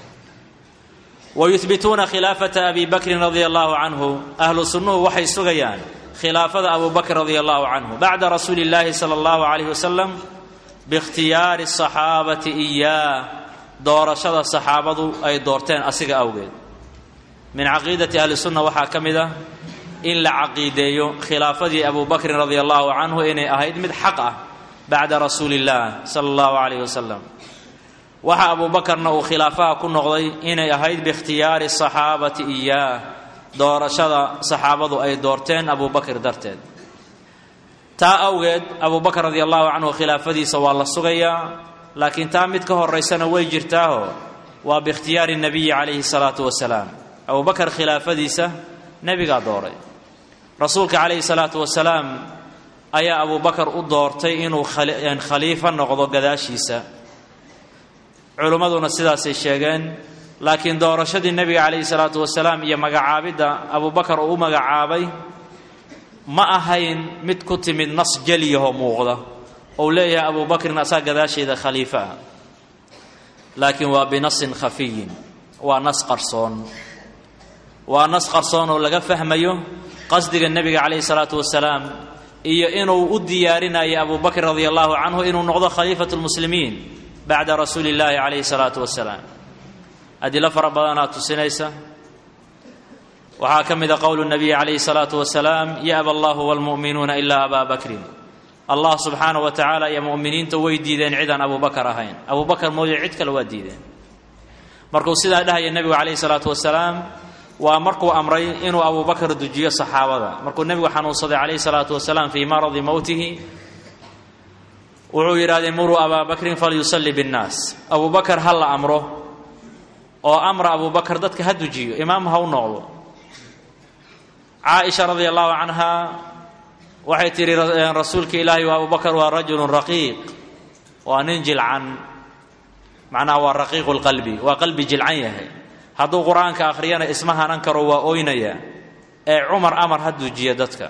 wayuhbituuna khilaafata abi bakrin radia allahu canhu ahlu sunnuhu waxay sugayaan khilaafada abu bakr radia allahu canhu bacda rasuuli illaahi sala allahu calayh wasalam biikhtiyaari asaxaabati iyaah doorashada saxaabadu ay doorteen asiga awgeed min caqiidati ahli sunna waxaa ka mid ah in la caqiideeyo khilaafadii abu bakrin radia allahu canhu inay ahayd mid xaq ah bacda rasuuli illah sala allahu calayh wasalam waxa abu bakarna uu khilaafaha ku noqday inay ahayd biikhtiyaari saxaabati iyaah doorashada saxaabadu ay doorteen abu bakr darteed taa awgeed abu bakr radia allahu canhu khilaafadiisa waa la sugayaa laakiin taa mid ka horaysana way jirtaaho waa biikhtiyaari nabiyi calayhi salaatu wasalaam abu bakar khilaafadiisa nebigaa dooray rasuulka calayhi salaatu wasalaam ayaa abu bakar u doortay inuu khaliifo noqdo gadaashiisa culimmaduna sidaasay sheegeen laakiin doorashadii nebiga calayhi salaatu wasalaam iyo magacaabidda abu bakar uu u magacaabay ma ahayn mid ku timid nas jeliyaho muuqda ou leeyahay abu bakrin asaa gadaasheeda khaliifo ah laakiin waa binasin khafiyin waa nas qarsoon waa nas qarsoon oo laga fahmayo qasdiga nebiga calayhi salaatu wasalaam iyo inuu u diyaarinayo abu bakr radia allahu canhu inuu noqdo khaliifatu lmuslimiin bacda rasuuli illaahi calayhi salaatu wasalaam adilo fara badanaa tusinaysa waxaa ka mida qowlu nabiyi calayhi salaatu wasalaam ya'ba allahu walmu'minuuna ilaa abaa bakrin allah subxaanahu wa tacaala iyo mu'miniinta way diideen cidaan abu bakar ahayn abu bakar mooye cid kale waa diideen markuu sidaa dhahaya nebigu calayhi salaatu wasalaam waa markuu amray inuu abu bakar dujiyo saxaabada markuu nebigu xanuunsaday calayhi salaatu wasalaam fii maradi mowtihi wuxuu yidhahdee muruu abaa bakrin falyusalli binnaas abu bakar ha la amro oo amra abu bakar dadka ha dujiyo imaam ha u noqdo caaisha radia allahu canha waxay tidhi rasuulka ilaahi wa abu bakar waa rajulun raqiiq waa nin jilcan macnaha waa raqiiqu lqalbi waa qalbi jilcan yahay hadduu qur-aanka akhriyana isma hanan karo waa oynaya ee cumar amar ha dujiya dadka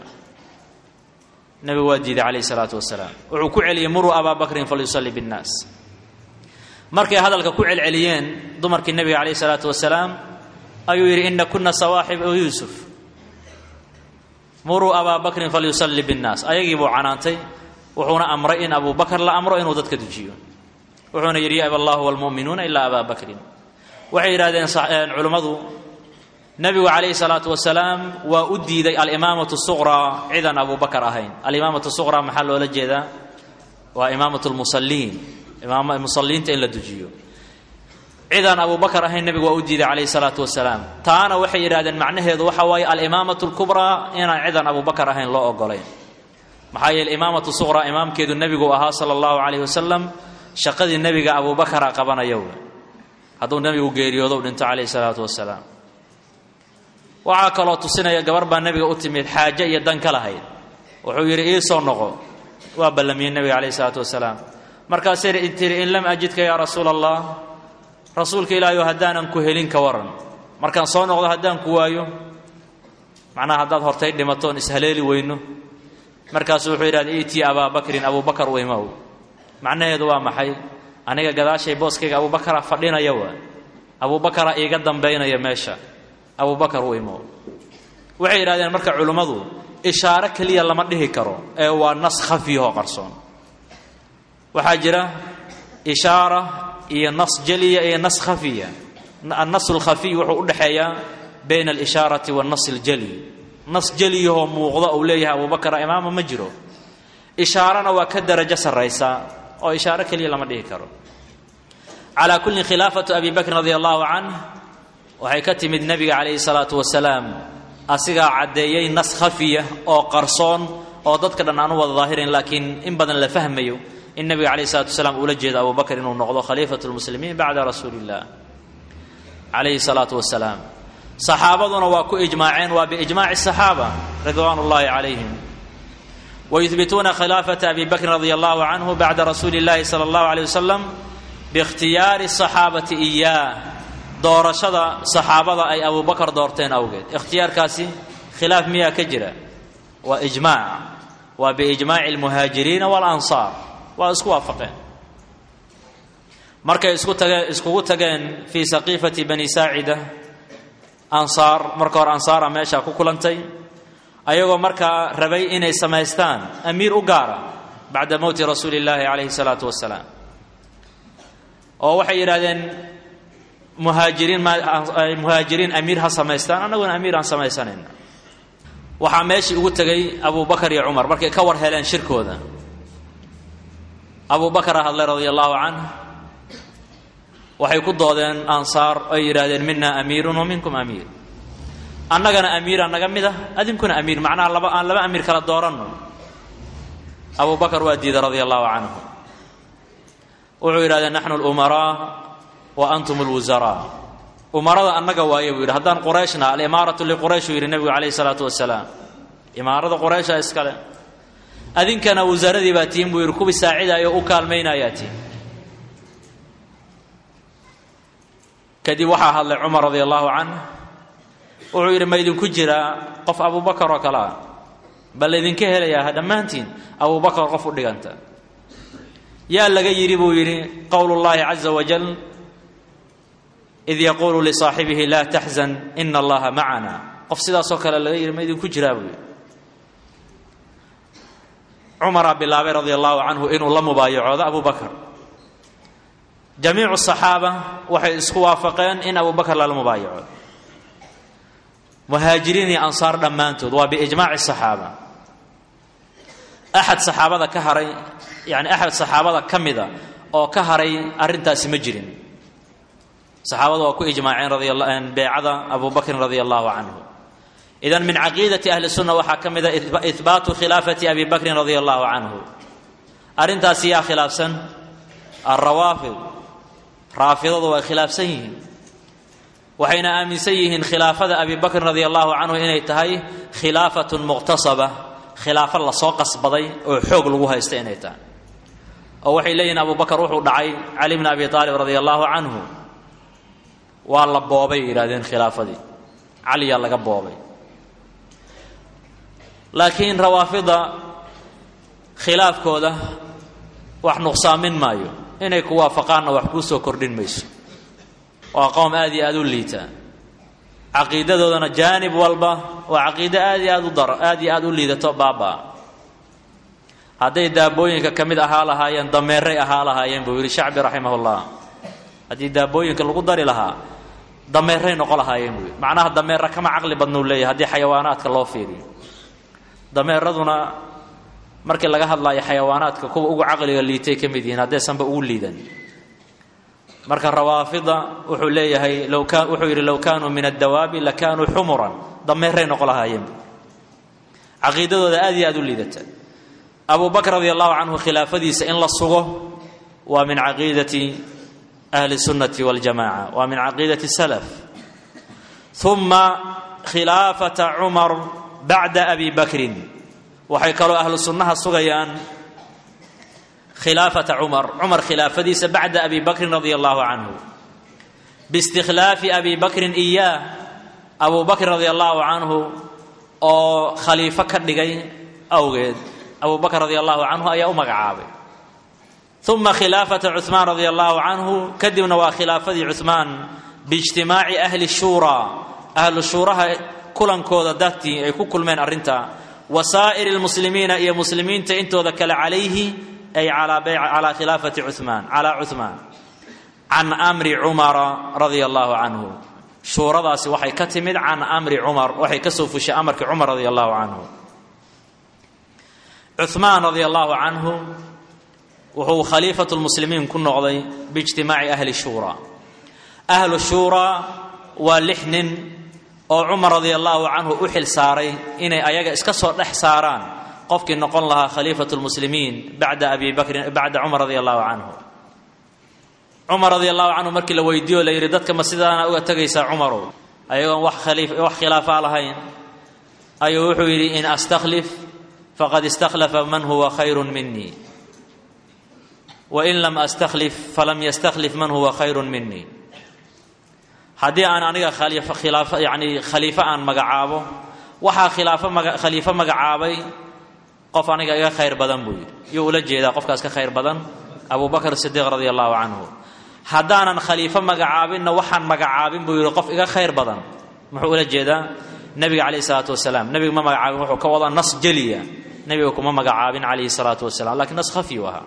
nebigu waa diiday calayhi salaatu wasalaam wuxuu ku celiyey muruu abaa bakrin falyusalli binnaas markay hadalka ku celceliyeen dumarkii nebiga calayhi salaatu wasalaam ayuu yidhi ina kuna sawaaxib yuusuf muruu abaa bakrin falyusalli binnaas ayagii buu canaantay wuxuuna amray in abu bakar la amro inuu dadka dujiyo wuxuuna yidhi yaaba allahu walmu'minuuna ilaa abaa bakrin waxay yidhahdeen culimmadu nebigu calayhi salaatu wasalaam waa u diiday alimaamatu suqraa cidaan abu bakar ahayn alimaamatu suqraa maxaa loola jeedaa waa imaamat lmusaliin musaliinta in la dujiyo cidaan abu bakar ahayn nebigu waa u diiday calayhi salaatu wasalaam taana waxay yidhahdeen macnaheedu waxa waaye alimaamatu lkubraa inaan cidaan abu bakar ahayn loo ogolayn maxaa yeele imaamatu suqraa imaamkeedu nebigu ahaa sala allahu calayhi wasalam shaqadii nebiga abu bakara qabanaya w hadduu nebigu geeriyoodo dhinto calayhi salaatu wasalaam waxaa kaloo tusinaya gabar baa nebiga u timid xaaje iyo dan ka lahayd wuxuu yidhi ii soo noqo waa ballamiyey nebiga calayhi salaatu wasalaam markaasay tiri in lam ajidka yaa rasuula allah rasuulka ilaahayo haddaanan ku helin ka waran markaan soo noqdo haddaan ku waayo macnaha haddaad hortay dhimatoon ishaleeli weyno markaasuu wuxuu yidhahda itii abaa bakrin abuu bakar u imow macnaheedu waa maxay aniga gadaashay booskayga abubakara fadhinaya waa abubakara iiga dambaynaya meesha abubakar u imow waxay yidhahdeen marka culimmadu ishaaro keliya lama dhihi karo ee waa nas khafiyahoo qarsoon waxaa jira ishaara iyo nas jeliya iyo nas khafiya annas lkhafiy wuxuu u dhexeeyaa bayna alishaarati waannas aljali nas jeliyahoo muuqda uu leeyahay abubakara imaama ma jiro ishaarana waa ka darajo sarraysa oo ishaaro keliya lama dhihi karo calaa kulli khilaafatu abi bakrin radia allahu canh waxay ka timid nebiga calayhi salaatu wasalaam asigaa caddeeyey nas khafiya oo qarsoon oo dadka dhan aan u wada daahirayn laakiin in badan la fahmayo in nebiga calayhi salatu wasalaam uula jeedo abu bakr inuu noqdo khaliifatu lmuslimiin bacda rasuuli illah calayhi salaatu wasalaam saxaabaduna waa ku ijmaaceen waa biijmaaci saxaaba ridwaan ullaahi calayhim wayuhbituuna khilaafata abi bakrin radia allahu canhu bacda rasuuli اllahi sala allahu aleyh wasalam biikhtiyaari saxaabati iyaah doorashada saxaabada ay abu bakar doorteen awgeed ikhtiyaarkaasi khilaaf miyaa ka jira waa ijmaac waa biijmaaci almuhaajiriina waalansaar waa isku waafaqeen markay isku tageen iskugu tageen fii saqiifati bani saacida ansaar marka hore ansaara meeshaa ku kulantay ayagoo markaa rabay inay samaystaan amiir u gaara bacda mowti rasuuli illaahi calayhi salaatu wasalaam oo waxay yidhahdeen muhaajiriin muhaajiriin amiir ha samaystaan annaguna amiir aan samaysanayna waxaa meeshii ugu tegay abu bakar iyo cumar markay ka war heleen shirkooda abu bakara hadlay radia allahu canh waxay ku doodeen ansaar oy yidhaahdeen mina amiirun wa minkum amiir annagana amiira naga mid ah adinkuna amiir macnaha laba aan laba amiir kala dooranno abu bakar waa diiday radia allahu canhu wuxuu yidhahdeen naxnu lumaraa wa antum lwusaraa umarada annaga waaye buu yidhi haddaan qurayshna alimaaratu liquraysh uu yidhi nebigu calayhi salaatu wasalaam imaarada quraysha iskale adinkana wasaaradii baa tihin buu yidhi kuwii saacidayo u kaalmaynayaa tihin kadib waxaa hadlay cumar radia allahu canh wuxuu yidhi ma idinku jiraa qof abubakar oo kale ah bal laydinka helayaa dhammaantiin abubakar qof u dhiganta yaa laga yidhi buu yidhi qowl اllahi caza wajal id yaquulu lisaaxibihi laa taxzan ina allaha macana qof sidaasoo kale laga yidhi ma idinku jiraa buu yidhi cumaraa bilaabay radia allahu canhu inuu la mubaayacoodo abu bakar jamiicu saxaaba waxay isku waafaqeen in abu bakar lala mubaayaco muhaajiriin iyo ansaar dhammaantood waa biijmaaci saxaaba axad saxaabada ka haray yani axad saxaabada ka mida oo ka haray arrintaasi ma jirin saxaabadu waa ku ijmaaceen radi beecada abu bakrin radia allahu canhu idan min caqiidati ahli sunna waxaa ka mida ihbaatu khilaafati abi bakrin radia allahu canhu arrintaasi yaa khilaafsan alrawaafid raafidadu way khilaafsan yihiin waxayna aaminsan yihiin khilaafada abi bakrin radia allahu canhu inay tahay khilaafatun muqtasaba khilaafo lasoo qasbaday oo xoog lagu haysta inay tahay oo waxay leeyihin abu bakar wuxuu dhacay cali bni abi aalib radia allahu canhu waa la boobay yidhahdeen khilaafadii caliyaa laga boobay laakiin rawaafida khilaafkooda wax nuqsaamin maayo inay ku waafaqaanna wax kuu soo kordhin mayso waa qowm aad iyo aad u liita caqiidadoodana jaanib walba waa caqiido aad iyo aad u dar aad iyo aad u liidato baabaa hadday daabooyinka ka mid ahaa lahaayeen dameeray ahaa lahaayeen buu yidhi shacbi raximahullah haddii daabooyinka lagu dari lahaa dameeray noqo lahaayeen buu yidhi macnaha dameera kama caqli badnuu leeyahay haddii xayawaanaadka loo fiiriyo dameeraduna markii laga hadlaayo xayawaanaadka kuwa ugu caqliga liitay ka mid yihiin haddaysanba ugu liidan marka rawaafida wuxuu leeyahay low ka wuxuu yidhi low kaanuu min addawaabi lakaanuu xumuran dameeray noqo lahaayeen caqiidadooda aad iyo aad u liidata abu bakr radi allahu canhu khilaafadiisa in la sugo waa min caqiidati ahli sunnati waljamaca waa min caqiidati salaf uma khilaafata cumar bacda abi bakrin waxay kaloo ahlu sunnaha sugayaan khilaafata cumar cumar khilaafadiisa bacda abi bakrin radia allahu canhu biistikhlaafi abi bakrin iyaah abu bakr radia allahu canhu oo khaliifo ka dhigay awgeed abu bakr radia allahu canhu ayaa u magacaabay uma khilaafata cuhmaan radia allahu canhu kadibna waa khilaafadii cuhmaan biijtimaaci ahli shuuraa ahlu shuuraha kulankooda dartii ay ku kulmeen arrinta wa saa'iri lmuslimiina iyo muslimiinta intooda kale calayhi ay calaa khilaafati cumaan calaa cuhmaan can amri cumara radia allahu canhu shuuradaasi waxay ka timid can amri cumar waxay ka soo fushay amarkii cumar radia allahu canhu cumaan radia allahu canhu wuxuu khaliifatu lmuslimiin ku noqday biijtimaaci ahli shuuraa ahlu shuuraa waa lix nin oo cumar radia allahu canhu u xil saaray inay ayaga iska soo dhex saaraan qofkii noqon lahaa khaliifatu lmuslimiin bacda abi bakrin bacda cumar radia allahu canhu cumar radia allahu canhu markii la weydiiyo la yidhi dadka ma sidaana uga tegaysaa cumarow ayagoon wax khaliif wax khilaafaa lahayn ayuu wuxuu yidhi in astakhlif faqad istakhlafa man huwa khayru minii wain lam astakhlif falam yastakhlif man huwa khayru minii haddii aan aniga khilaafo yani khaliifo aan magacaabo waxaa khilaafo maga khaliifo magacaabay qof aniga iga khayr badan buu yidhi yuu ula jeedaa qofkaas ka khayr badan abu bakr sidiiq radia allahu canhu haddaanan khaliifo magacaabinna waxaan magacaabin buu yidhi qof iga khayr badan muxuu ula jeedaa nebiga calayhi salaatu wasalaam nebiga ma magacaabin wuxuu ka wadaa nas jeliya nebiga kuma magacaabin calayhi salaatu wasalam lakiin nas khafyu ahaa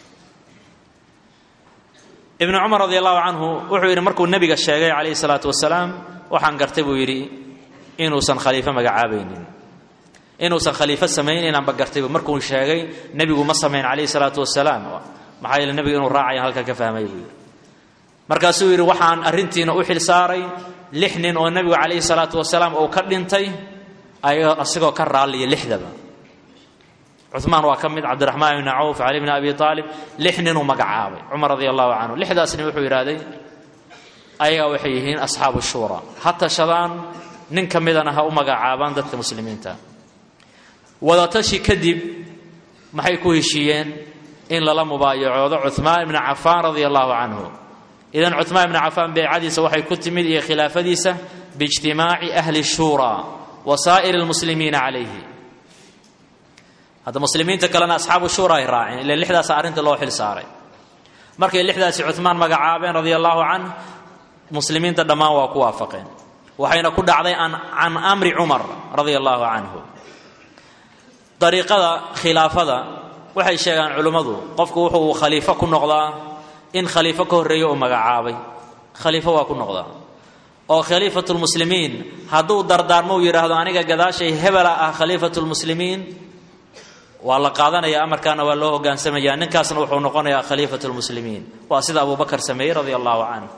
ibnu cumar radi allahu canhu wuxuu yidhi markuu nebiga sheegay calayhi salaatu wasalaam waxaan gartay buu yidhi inuusan khaliifo magacaabaynin inuusan khaliifo samayn inaanba gartaybu markuu sheegay nebigu ma samayn calayhi salaatu wasalaam maxaa yeele nebigu inuu raacaya halka ka fahmay buu yidhi markaasuu yidhi waxaan arrintiina u xil saaray lix nin oo nebigu calayhi salaatu wasalaam uu ka dhintay asigoo ka raalliya lixdaba cumaan waa ka mid cabdiraxmaan ibni cawf cali bni abi aalib lix ninuu magacaabay cumar radi allahu canhu lixdaas nin wuxuu yidhahday ayagaa waxay yihiin asxaabu shuura ha tashadaan nin ka midana ha u magacaabaan dadka muslimiinta wadatashi kadib maxay ku heshiiyeen in lala mubaayacoodo cumaan ibni cafaan radia allahu canhu idan cumaan ibni cafaan beecadiisa waxay ku timid iyo khilaafadiisa biijtimaaci ahli shuura wa saa'iri lmuslimiina calayhi hadda muslimiinta kalena asxaabu shuura ay raaceen ila lixdaasa arrinta loo xil saaray markay lixdaasi cumaan magacaabeen radia allahu canh muslimiinta dhammaan waa ku waafaqeen waxayna ku dhacday can amri cumar radia allahu canhu dariiqada khilaafada waxay sheegaan culimmadu qofku wuxuu khaliifo ku noqdaa in khaliifo ka horreeyo uu magacaabay khaliifo waa ku noqdaa oo khaliifatulmuslimiin hadduu dardaarmo uu yidhaahdo aniga gadaashay hebela ah khaliifatulmuslimiin waa la qaadanaya amarkaana waa loo hogaansamaya ninkaasna wuxuu noqonayaa khaliifat lmuslimiin waa sida abu bakar sameeyey radia allahu canhu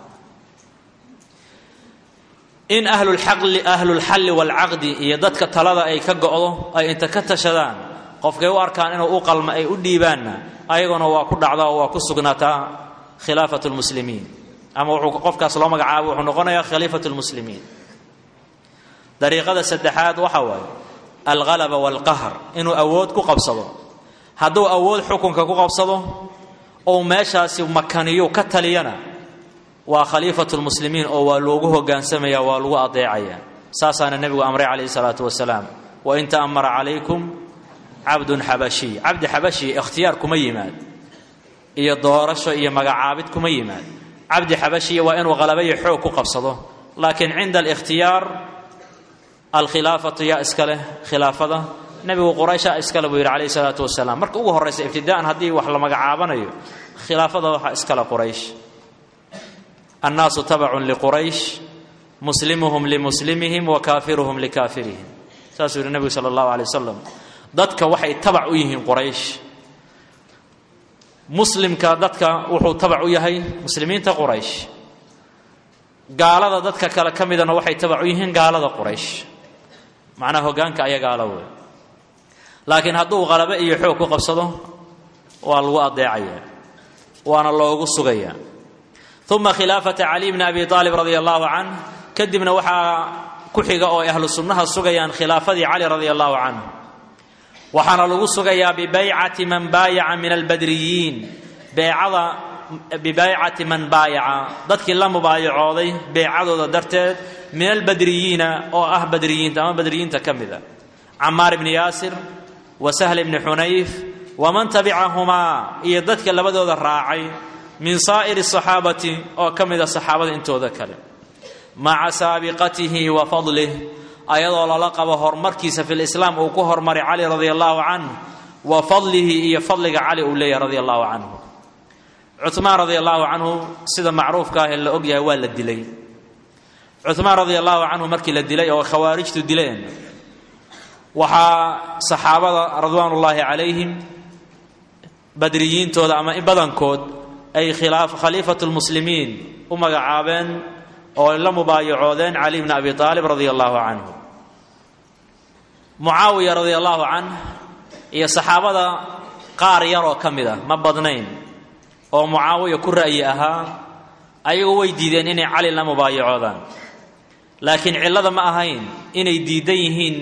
in ahlulxalli waalcaqdi iyo dadka talada ay ka go'do ay inta ka tashadaan qofkay u arkaan inuu u qalma ay u dhiibaanna ayaguna waa ku dhacda oo waa ku sugnaataa khilaafat lmuslimiin ama wuxuu qofkaas loo magacaabo wuxuu noqonayaa khaliifat lmuslimiin dariiqada saddexaad waxa waaye alhalaba waalqahr inuu awood ku qabsado hadduu awood xukunka ku qabsado ou meeshaasi makaniyo ka taliyana waa khaliifatu lmuslimiin oo waa loogu hogaansamaya waa lagu adeecaya saasaana nebigu amray calayhi salaatu wasalaam wain ta'amara calaykum cabdun xabashiy cabdi xabashiy ikhtiyaar kuma yimaad iyo doorasho iyo magacaabid kuma yimaad cabdi xabashiya waa inuu halabayo xoog ku qabsado laakiin cinda alikhtiyaar alkhilaafatu yaa iska leh khilaafada nebigu quraysha iskale buu yidhi calayhi salaatu wasalaam marka ugu horraysa ibtidaa'an haddii wax la magacaabanayo khilaafada waxaa iskale quraysh annaasu tabacun liquraysh muslimuhum limuslimihim wa kaafiruhum likaafirihim saasuu yidhi nebigu sala allahu alay wasalam dadka waxay tabac u yihiin quraysh muslimka dadka wuxuu tabac u yahay muslimiinta quraysh gaalada dadka kale ka midana waxay tabac u yihiin gaalada quraysh macnaha hogaanka aya gaalo wey laakiin hadduu qalabo iyo xoog ku qabsado waa lagu adeecaya waana loogu sugaya uma khilaafata cali bni abi aalib radia allahu canh kadibna waxaa ku xiga oo ahlu sunnaha sugayaan khilaafadii cali radia allahu canhu waxaana lagu sugayaa bibaycati man baayaca min albadriyiin beecada bibaycati man baayaca dadkii la mubaayacooday beecadooda darteed min albadriyiina oo ah badriyiinta ama badriyiinta ka mida camaar ibni yaasir wa sahl ibni xunayf waman tabicahumaa iyo dadka labadooda raacay min saa'iri asaxaabati oo ka mida saxaabada intooda kale maca saabiqatihi wa fadlih ayadoo lala qabo horumarkiisa fi lislaam uu ku hormaray cali radia allahu canh wa fadlihi iyo fadliga cali uu leeyahay radia allahu canhu cumaan radia allahu canhu sida macruufka ah ee la ogyahay waa la dilay cumaan radia allahu canhu markii la dilay oo khawaarijtu dileen waxaa saxaabada ridwaanullaahi calayhim badriyiintooda ama badankood ay khaliifatu lmuslimiin u magacaabeen oo la mubaayacoodeen cali bni abi aalib radia allahu canhu mucaawiya radia allahu canh iyo saxaabada qaar yaroo ka mid ah ma badnayn oo mucaawiya ku ra'yi ahaa ayagu way diideen inay cali la mubaayacoodaan laakiin cillada ma ahayn inay diidan yihiin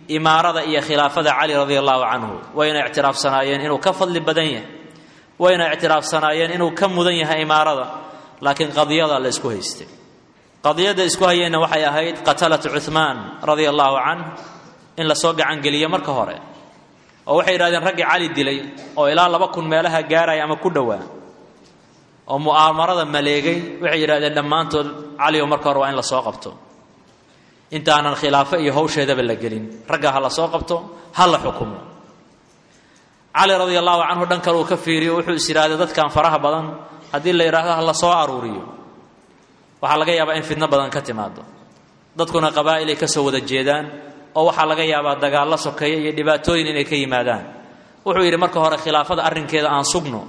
imaarada iyo khilaafada cali radia allahu canhu wayna ictiraafsanaayeen inuu ka fadli badan yahay wayna ictiraafsanaayeen inuu ka mudan yahay imaarada laakiin qadiyada la isku haystay qadiyadda isku hayeenna waxay ahayd qatalatu cuhmaan radia allahu canh in lasoo gacangeliyo marka hore oo waxay yidhahdeen raggii cali dilay oo ilaa laba kun meelaha gaaraya ama ku dhowaa oo mu'aamarada maleegay waxay yidhahdeen dhammaantood cali oo marka hore waa in lasoo qabto intaanan khilaafo iyo hawsheedaba la gelin ragga ha la soo qabto ha la xukumo cali radia allahu canhu dhan kale uu ka fiiriyo wuxuu is yidhaahday dadkan faraha badan haddii la yidhaahdo ha la soo aruuriyo waxaa laga yaabaa in fidno badan ka timaado dadkuna qabaa'ilay ka soo wada jeedaan oo waxaa laga yaabaa dagaallo sokeeya iyo dhibaatooyin inay ka yimaadaan wuxuu yidhi marka hore khilaafada arrinkeeda aan sugno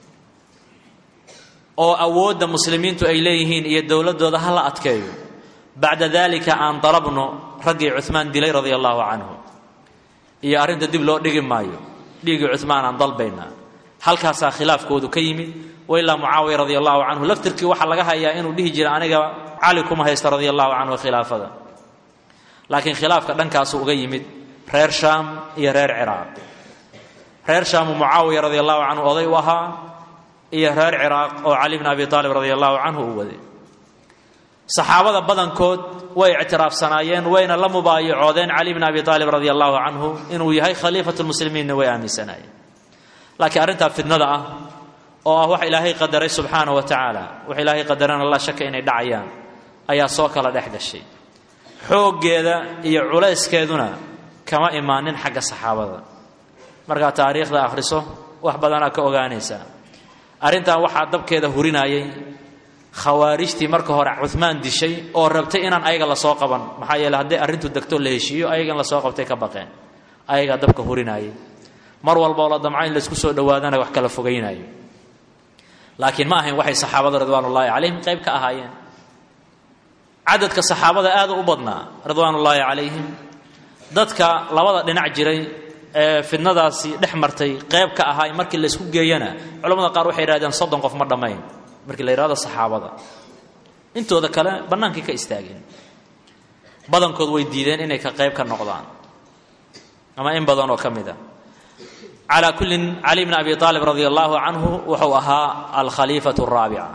oo awoodda muslimiintu ay leeyihiin iyo dowladdooda ha la adkeeyo bacda dalika aan dalabno raggii cumaan dilay radia allahu canhu iyo arrinta dib loo dhigi maayo dhiigii cumaan aan dalbaynaa halkaasaa khilaafkoodu ka yimid wailaa mucaawiya radia allahu canhu laftirkii waxaa laga hayaa inuu dhihi jira aniga cali kuma haysta radia allahu canhu khilaafada laakiin khilaafka dhankaasu uga yimid reer shaam iyo reer ciraaq reer shaamu mucaawiya radia allahu canhu oday u ahaa iyo reer ciraaq oo cali bn abi aalib radia allahu canhu uu waday saxaabada badankood way ictiraafsanaayeen wayna la mubaayacoodeen cali bn abi aalib radia allahu canhu inuu yahay khaliifat lmuslimiinna way aaminsanaayeen laakiin arrintaa fidnada ah oo ah wax ilaahay qadaray subxaana wa tacaala wax ilaahay qadarana la shaka inay dhacayaan ayaa soo kala dhex gashay xooggeeda iyo culayskeeduna kama imaanin xagga saxaabada markaa taariikhda akhriso wax badanaa ka ogaanaysaa arrintan waxaa dabkeeda hurinayay khawaarijtii marka hore cumaan dishay oo rabtay inaan ayaga lasoo qaban maxaa yeele hadday arrintu degto la heshiiyo ayagan lasoo qabtay ka baqeen ayagaa dabka hurinayay mar walboo la damco in laysku soo dhowaadana wax kala fogaynayo laakiin ma ahayn waxay saxaabada ridwaanullaahi calayhim qayb ka ahaayeen cadadka saxaabada aada u badnaa ridwaanullaahi calayhim dadka labada dhinac jiray ee fidnadaasi dhex martay qayb ka ahaay markii laysku geeyana culamada qaar waxay yidhahdeen soddon qof ma dhammayn markii la yidhahdo saxaabada intooda kale bannaankii ka istaageen badankood way diideen inay ka qayb ka noqdaan ama in badan oo ka mid a calaa kullin cali bn abi aalib radia allahu canhu wuxuu ahaa alkhaliifatu araabica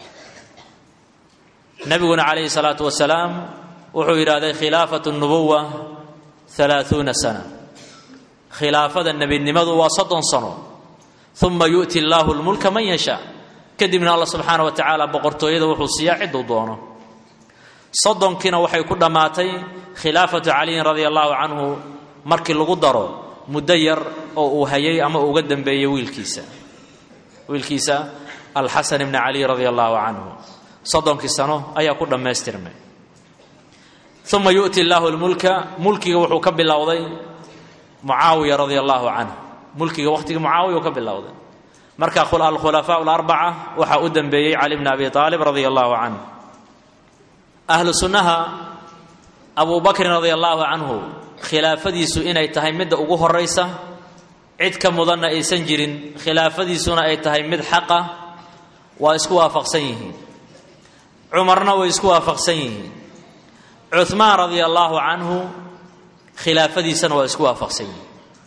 nabiguna calayhi salaatu wasalaam wuxuu yidhahday khilaafatu nubuwa halaaثuuna sana khilaafada nebinimadu waa soddon sano uma yu'ti allaahu lmulka man yashaa kadibna alla subxaana wa tacaala boqortooyada wuxuu siiyaa ciduu doono soddonkiina waxay ku dhammaatay khilaafatu caliyin radia allahu canhu markii lagu daro muddo yar oo uu hayay ama uga dambeeyey wiilkiisa wiilkiisa alxasan ibni cali radia allahu canhu soddonkii sano ayaa ku dhammaystirmay uma yu'ti allaahu lmulka mulkiga wuxuu ka bilowday mucaawiya radia allahu canhu mulkiga wakhtigii mucaawiya uu ka bilowday marka alkhulafaa larbaca waxaa u dambeeyey cali bni abi aalib radia allahu canhu ahlu sunnaha abu bakrin radia allahu canhu khilaafadiisu inay tahay midda ugu horaysa cid ka mudanna aysan jirin khilaafadiisuna ay tahay mid xaqa waa isku waafaqsan yihiin cumarna way isku waafaqsan yihiin cuhmaan radia allaahu canhu khilaafadiisana waa isku waafaqsan yihiin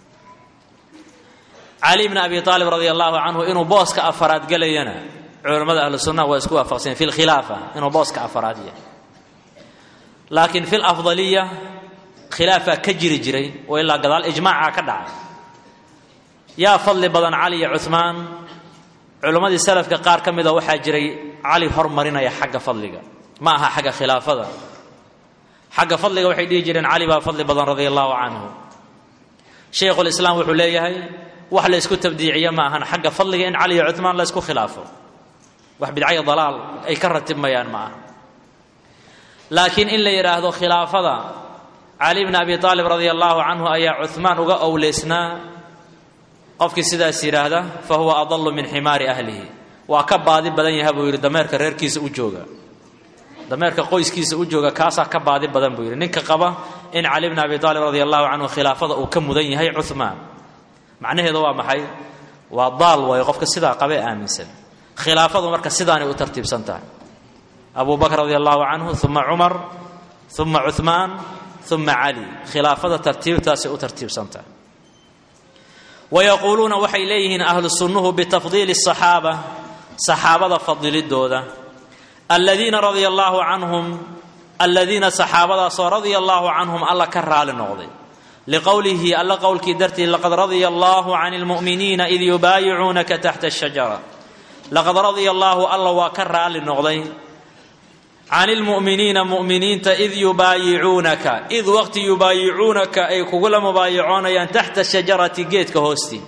cali bni abi aalib radia allahu canhu inuu booska afaraad gelayana culamada ahlu sunnaha waa isku waafaqsan yihin fi lkhilaafa inuu booska afaraad yahay laakiin fi lafdaliya khilaafaa ka jiri jiray oo ilaa gadaal ijmaaca ka dhacay yaa fadli badan cali iyo cuhmaan culimmadii salafka qaar ka mida waxaa jiray cali hormarinaya xagga fadliga ma aha xagga khilaafada xagga fadliga waxay dhihi jireen cali baa fadli badan radia allahu canhu shaykhulislaam wuxuu leeyahay wax la ysku tabdiiciya ma ahan xagga fadliga in cali iyo cuhmaan la ysku khilaafo wax bidcaya dalaal ay ka ratibmayaan ma aha laakiin in la yidhaahdo khilaafada cali bni abi aalib radia allahu canhu ayaa cuhmaan uga owleysnaa qofkii sidaas yidhaahda fa huwa adalu min ximaari ahlihi waa ka baadi badan yaha buu yidhi dameerka reerkiisa u jooga dameerka qoyskiisa u jooga kaasaa ka baadi badan buu yidhi ninka qaba in cali bni abi aalib radia allahu canhu khilaafada uu ka mudan yahay cuhmaan macnaheedu waa maxay waa daal waayo qofka sidaa qabee aaminsan khilaafadu marka sidaanay u tartiibsan tahay abu bakr radia allahu canhu uma cumar uma cuhmaan uma cali khilaafada tartiibtaasay u tartiibsantaha wayaquuluuna waxay leeyihiin ahlu sunnuhu bitafdiili asaxaaba saxaabada fadilidooda aladiina radia allaahu canhum aladiina saxaabadaasoo radia allaahu canhum alla ka raali noqday liqowlihi alla qowlkii dartii laqad radia allaahu can lmu'miniina id yubaayicuunaka taxta ashajara laqad radia allaahu alla waa ka raali noqday can ilmu'miniina mu'miniinta id yubaayicuunaka id waqti yubaayicuunaka ay kugula mubaayicoonayaan taxta shajarati geedka hoostii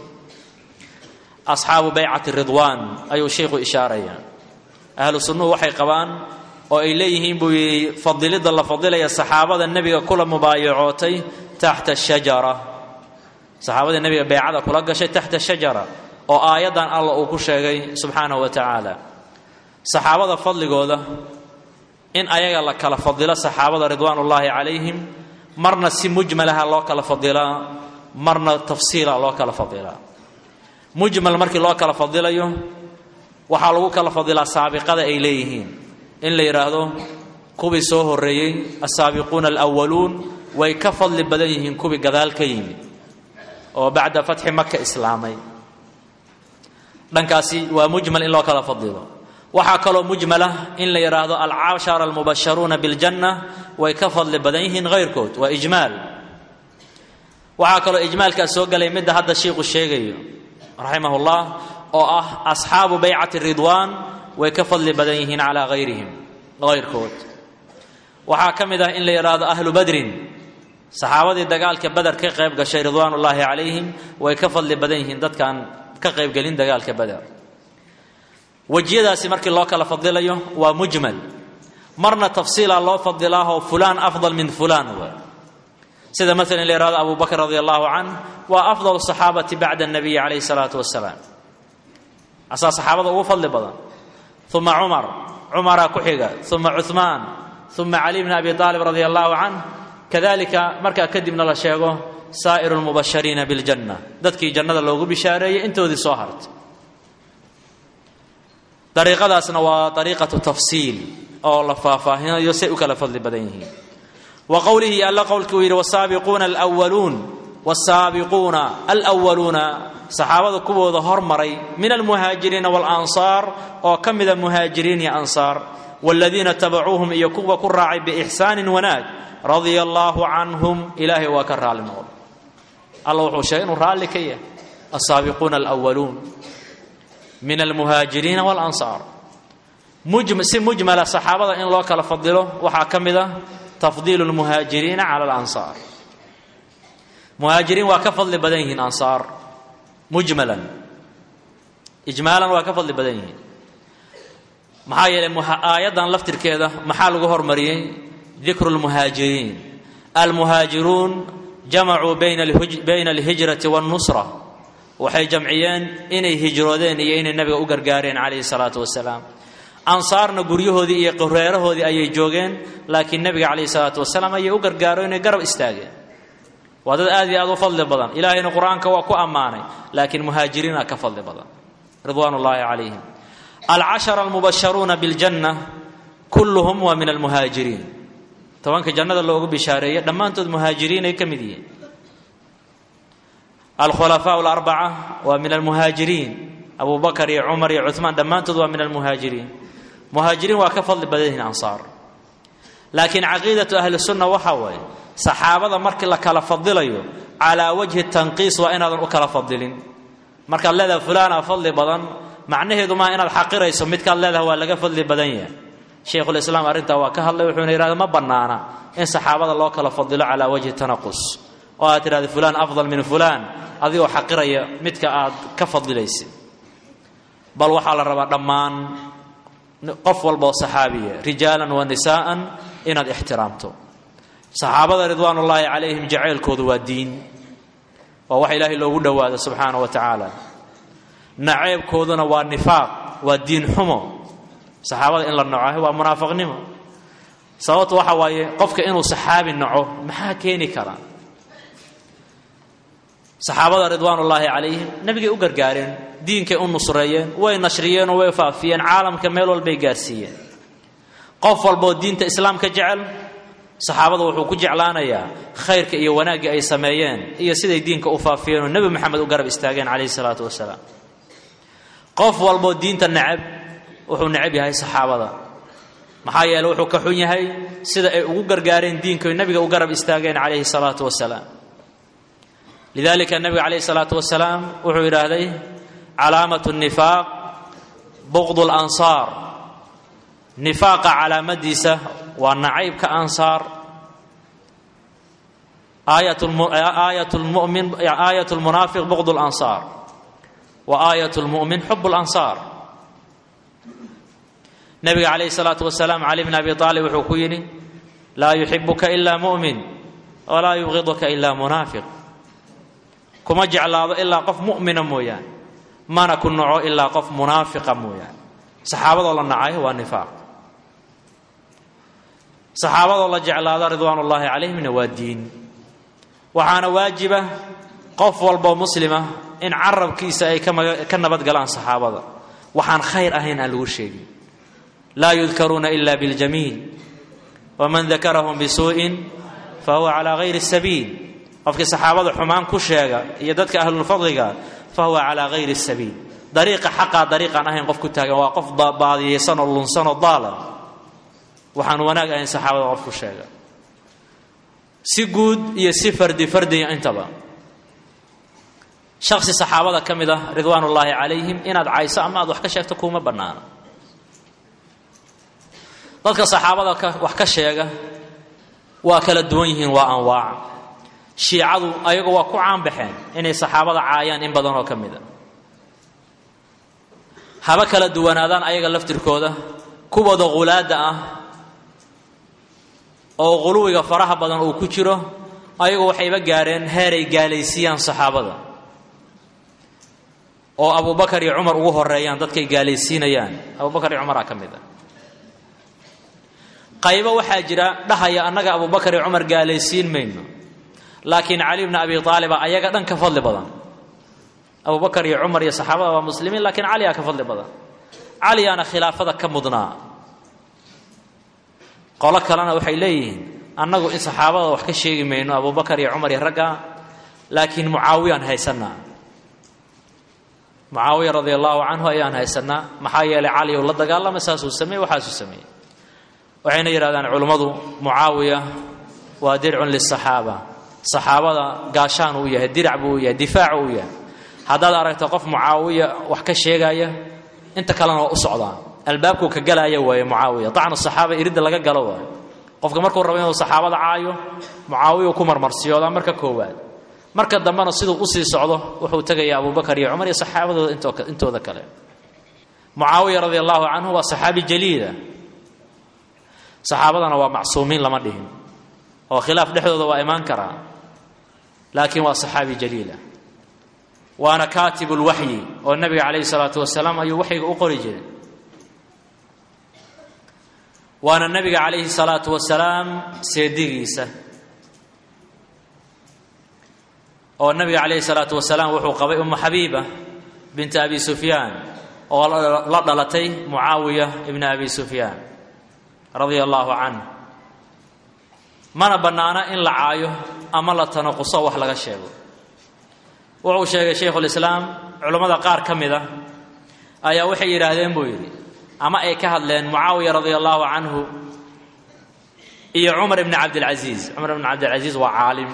asxaabu baycati ridwaan ayuu sheikhu ishaaraya ahlu sunnuhu waxay qabaan oo ay leeyihiin buu yidhi fadilidda la fadilaya saxaabada nebiga kula mubaayacootay taxta shajara saxaabadii nebiga beycada kula gashay taxta shajara oo aayaddan alla uu ku sheegay subxaanahu wa tacaala saxaabada fadligooda in ayaga la kala fadilo saxaabada ridwaanullaahi calayhim marna si mujmalaha loo kala fadilaa marna tafsiila loo kala fadilaa mujmal markii loo kala fadilayo waxaa lagu kala fadilaa saabiqada ay leeyihiin in la yidhaahdo kuwii soo horreeyey asaabiquuna alwaluun way ka fadli badan yihiin kuwii gadaal ka yimid oo bacda fatxi maka islaamay dhankaasi waa mujmal in loo kala fadilo waxaa kaloo mujmala in la yidhaahdo alcashara almubasharuuna biljanna way ka fadli badan yihiin hayrkood waa ijmaal waxaa kaloo ijmaalkaas soo galay midda hadda shiiku sheegayo raximah llah oo ah asxaabu baycati ridwaan way ka fadli badan yihiin calaa hayrihim hayrkood waxaa ka mid ah in la yidhaahdo ahlu badrin saxaabadii dagaalka bader ka qayb gashay ridwaanullaahi calayhim way ka fadli badan yihiin dadkaan ka qaybgelin dagaalka bader wejiyadaasi markii loo kala fadilayo waa mujmal marna tafsiila loo fadilaahoo fulaan afdal min fulaan w sida maala in la yihahdo abu bakr radi allahu canh waa afdal saxaabati bacda nabiyi calayhi salaatu wasalaam asaa saxaabada ugu fadli badan uma cumar cumaraa ku xiga uma cuثmaan uma cali bn abi aalib radi allahu canh kadalika markaa kadibna la sheego saa'iru lmubashariina biljanna dadkii jannada loogu bishaareeyey intoodii soo hartay dariiqadaasna waa dariiqatu tafsiil oo la faahfaahinayo say u kala fadli badan yihiin wa qowlihi alla qowlkii uu yidhi wasaabiquuna alwaluun wasaabiquuna alwaluuna saxaabada kuwooda hormaray min almuhaajiriina waalansaar oo ka mida muhaajiriin iyo ansaar waaladiina tabacuuhum iyo kuwa ku raacay biixsaanin wanaag radia allaahu canhum ilaahay waa ka raalli noqday alla wuxuu sheegay inuu raalli ka yahay asaabiquuna alwaluun min almuhaajiriina walansaar si mujmala saxaabada in loo kala fadilo waxaa ka mid ah tafdiilu lmuhaajiriina cala alansaar muhaajiriin waa ka fadli badan yihiin ansaar mujmalan ijmaalan waa ka fadli badan yihiin maxaa yeelay aayaddan laftirkeeda maxaa lagu hormariyey dikru lmuhaajiriin almuhaajiruun jamacuu bayna alhijrati wاnnusra waxay jamciyeen inay hijroodeen iyo inay nabiga u gargaareen calayhi salaatu wasalaam ansaarna guryahoodii iyo qoreerahoodii ayay joogeen laakiin nebiga calayhi salaatu wasalaam ayay u gargaaro inay garab istaageen waa dad aad iyo aad u fadli badan ilaahayna qur-aanka waa ku ammaanay laakiin muhaajiriina ka fadli badan ridwaan ullaahi calayhim alcashara almubasharuuna biljanna kulluhum waa min almuhaajiriin tobanka jannada loogu bishaareeyey dhammaantood muhaajiriin ay ka mid yihiin alkhulafaa alarbaca waa min almuhaajiriin abu bakar iyo cumar iyo cumaan dhammaantood waa min almuhaajiriin muhaajiriin waa ka fadli badan yihiin ansaar laakiin caqiidatu ahli sunna waxaa waaye saxaabada markii la kala fadilayo calaa wajhi tanqiis waa inaadan u kala fadilin markaad leedahay fulaana fadli badan macnaheedu maa inaad xaqirayso midkaad leedahay waa laga fadli badan yahay shaykhulislaam arrintaa waa ka hadlay wuxuuna yidhahda ma bannaana in saxaabada loo kala fadilo calaa wajhi tanaqus oo aad tidhahda fulaan afdal min fulaan adigoo xaqiraya midka aad ka fadilaysid bal waxaa la rabaa dhammaan qof walba oo saxaabiya rijaalan wa nisaa'an inaad ixtiraamto saxaabada ridwaanullaahi calayhim jacaylkoodu waa diin waa wax ilaahay loogu dhowaado subxaana wa tacaala naceebkooduna waa nifaaq waa diin xumo saxaabada in la naco waa munaafiqnimo sababtu waxa waaye qofka inuu saxaabi naco maxaa keeni kara saxaabada ridwaanullaahi calayhim nebigay u gargaareen diinkay u nusreeyeen way nashriyeen oo way faafiyeen caalamka meel walbay gaarsiiyeen qof walboo diinta islaamka jecel saxaabada wuxuu ku jeclaanayaa khayrka iyo wanaaggii ay sameeyeen iyo siday diinka u faafiyeen oo nebi moxamed u garab istaageen calayhi salaatu wasalaam qof walboo diinta necab wuxuu necab yahay saxaabada maxaa yeele wuxuu ka xun yahay sida ay ugu gargaareen diinka oy nebiga u garab istaageen calayhi salaatu wasalaam lidalika nebiga calayhi salaatu wasalaam wuxuu yidhaahday calaamatu nifaaq buqdu lansaar nifaaqa calaamadiisa waa nacaybka ansaar aayat lmunaafiq buqd lansaar wa aayat lmu'min xub lansaar nabiga calayhi salaatu wasalaam cali bn abi aalib wuxuu ku yidhi laa yuxibuka ila mu'min walaa yubqiduka ila munaafiq kuma jeclaado ilaa qof mu'mina mooyaane mana ku naco ilaa qof munaafiqa mooyaane saxaabadoo la nacay waa nifaaq saxaabadoo la jeclaado ridwaan ullaahi calayhimna waa diin waxaana waajiba qof walboo muslima in carabkiisa ay ka nabadgalaan saxaabada waxaan khayr ahayn aan lagu sheegin laa yudkaruuna ila biاljamiil waman dakarahum bisuuءin fahuwa calaa gayri sabiil qofkii saxaabada xumaan ku sheega iyo dadka ahlulfadliga fahuwa calaa gayri sabiil dariiqa xaqaa dariiqaan ahayn qof ku taagan waa qof baadiyeysan oo lunsan oo daala waxaan wanaag ahayn saxaabada qof ku sheega si guud iyo si fardi fardiya intaba shaksi saxaabada ka mid ah ridwaan ullaahi calayhim inaad cayso ama aad wax ka sheegto kuuma bannaana dadka saxaabada wax ka sheega waa kala duwan yihiin waa anwaac shiicadu ayagu waa ku caanbaxeen inay saxaabada caayaan in badan oo ka mid a haba kala duwanaadaan ayaga laftirkooda kuwooda khulaadda ah oo quluwiga faraha badan uu ku jiro ayagu waxayba gaareen heeray gaalaysiiyaan saxaabada oo abubakar iyo cumar ugu horeeyaan dadkay gaalaysiinayaan abubakar iyo cumaraa ka mid a qaybo waxaa jira dhahaya annaga abubakar iyo cumar gaalaysiin mayno laakiin cali bna abi aaliba ayaga dhan ka fadli badan abubakar iyo cumar iyo saxaabada waa muslimiin laakiin caliyaa ka fadli badan caliyaana khilaafada ka mudnaa qolo kalena waxay leeyihiin annagu in saxaabada wax ka sheegi mayno abubakar iyo cumar iyo ragga laakiin mucaawiyaan haysanaa mucaawiya radia allahu canhu ayaan haysanaa maxaa yeelay cali ou la dagaalamay saasuu sameeyey waxaasuu sameeyey waxayna yidhahdaan culummadu mucaawiya waa dircun lisaxaaba saxaabada gaashaan uu yahay dirac buu u yahay difaac uu yahay haddaad aragto qof mucaawiya wax ka sheegaya inta kalena waa u socdaa albaabkuu ka galaya waaye mucaawiya dacnu saxaaba iridda laga galo waayo qofka markuu rabo inuu saxaabada caayo mucaawiya ku marmarsiyoodaa marka koowaad marka dambena siduu usii socdo wuxuu tegayaa abubakar iyo cumar iyo saxaabadooda intooda kale mucaawiya radi allahu canhu waa saxaabi jaliila saxaabadana waa macsuumiin lama dhihin oo khilaaf dhexdooda waa imaan karaa laakiin waa saxaabi jaliila waana kaatibu lwaxyi oo nabiga calayhi salaatu wasalaam ayuu waxyiga u qori jiray waana nabiga calayhi salaatu wasalaam seedigiisa oo nabiga calayhi salaatu wasalaam wuxuu qabay umu xabiiba binta abi sufyaan oo la dhalatay mucaawiya ibna abi sufyaan radia allaahu canh mana bannaana in la caayo ama la tanaquso wax laga sheego wuxuu sheegay shaykhulislaam culammada qaar ka mid a ayaa waxay yidhaahdeen buu yidhi ama ay ka hadleen mucaawiya radia allaahu canhu iyo cumar ibni cabdilcasiis cumar ibni cabdilcasiis waa caalim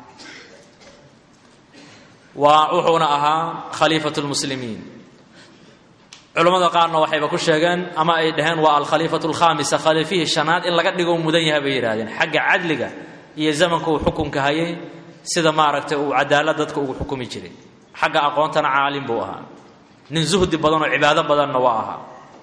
waa wuxuuna ahaa khaliifatu lmuslimiin culammada qaarna waxayba ku sheegeen ama ay dhaheen waa alkhaliifatu alkhaamisa khaliifihii shanaad in laga dhigo mudan yahay bay yidhahdeen xagga cadliga iyo zamanka uu xukunka hayay sida maaragtay uu cadaalad dadka ugu xukumi jiray xagga aqoontana caalim buu ahaa nin zuhdi badan oo cibaado badanna waa ahaa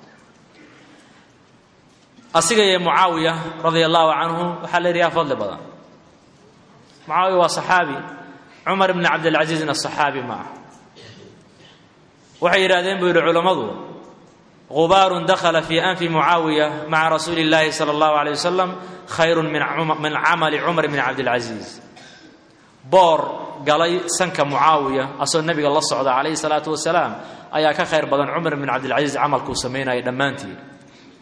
asiga iyo mucaawiya radia allaahu canhu waxaa la yidhi yaa fadli badan mucaawiya waa saxaabi cumar ibni cabdilcasiisna saxaabi ma ah waxay yidhahdeen buu yidhi culammadu gubaarun dakhala fii anfi mucaawiya maca rasuuli illaahi sala allahu aleyh wasalam khayrun min camali cumar bni cabdilcasiis boor galay sanka mucaawiya asoo nebiga la socda calayhi salaatu wasalaam ayaa ka khayr badan cumar bn cabdilcasiis camalkuu samaynayay dhammaantii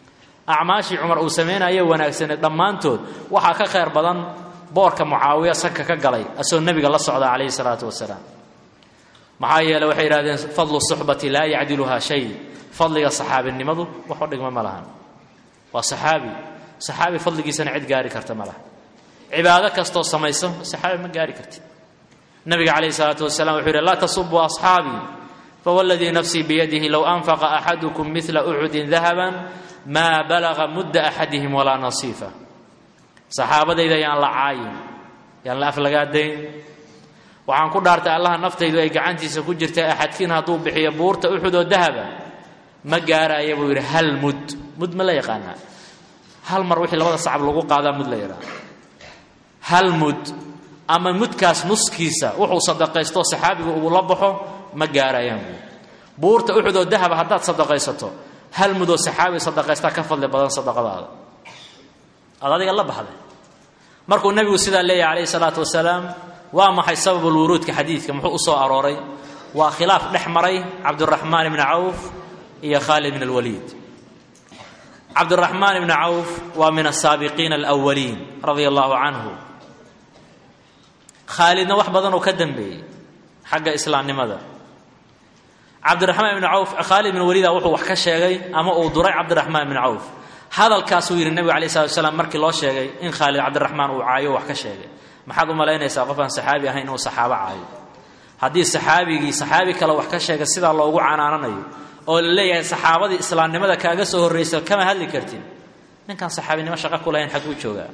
acmaashii cumar uu samaynayo wanaagsaneed dhammaantood waxaa ka khayr badan boorka mucaawiya sanka ka galay asagoo nebiga la socda calayhi salaatu wasalaam maxaa yeele waxay yidhahdeen fadlu suxbati laa yacdiluhaa shay fadliga saxaabinimadu waxu dhigma ma lahan waa saxaabi saxaabi fadligiisana cid gaari karta ma laha cibaado kastoo samayso saxaabi ma gaari kartid nabiga calayhi salaatu wasalam wuxuu yidhi laa tasubuu asxaabii fawladii nafsii biyadihi low anfaqa axadukum midla uxudin dahaban maa balaga mudda axadihim walaa nasiifa saxaabadayda yaan la caayin yaan la aflagaadayn waxaan ku dhaartay allaha naftaydu ay gacantiisa ku jirta axadkiin hadduu bixiyo buurta uxud oo dahaba ma gaaraya buu yidhi hal mud mud ma la yaqaanaa hal mar wixii labada sacab lagu qaadaa mud la yidhaha hal mud ama mudkaas nuskiisa wuxuu sadaqaysto saxaabigu uu la baxo ma gaarayaan buu buurta uxud oo dahaba haddaad sadaqaysato hal mudoo saxaabi sadaqaystaa ka fadli badan sadaqadaada aad adiga la baxday markuu nebigu sidaa leeyahay calayhi salaatu wasalaam waa maxay sababulwuruudka xadiidka muxuu u soo arooray waa khilaaf dhex maray cabduraxmaan ibni cawf iyo khaalid bin alwaliid cabduraxmaan ibni cawf waa min asaabiqiina alwaliin radia allahu canhu khaalidna wax badanoo ka dambeeyey xagga islaamnimada cabdiraxmaan ibni cawf khaalid bin waliida wuxuu wax ka sheegay ama uu duray cabdiraxmaan ibni cawf hadalkaasuu yidhi nebigu alay slat slam markii loo sheegay in khaalid cabdiraxmaan uu caayo wax ka sheegay maxaad u malaynaysaa qof aan saxaabi ahayn inuu saxaabo caayo haddii saxaabigii saxaabi kale wax ka sheega sidaa loogu canaananayo oo la leeyahay saxaabadii islaamnimada kaaga soo horraysa kama hadli kartin ninkaan saxaabinimo shaqo ku lahayn xagguu joogaa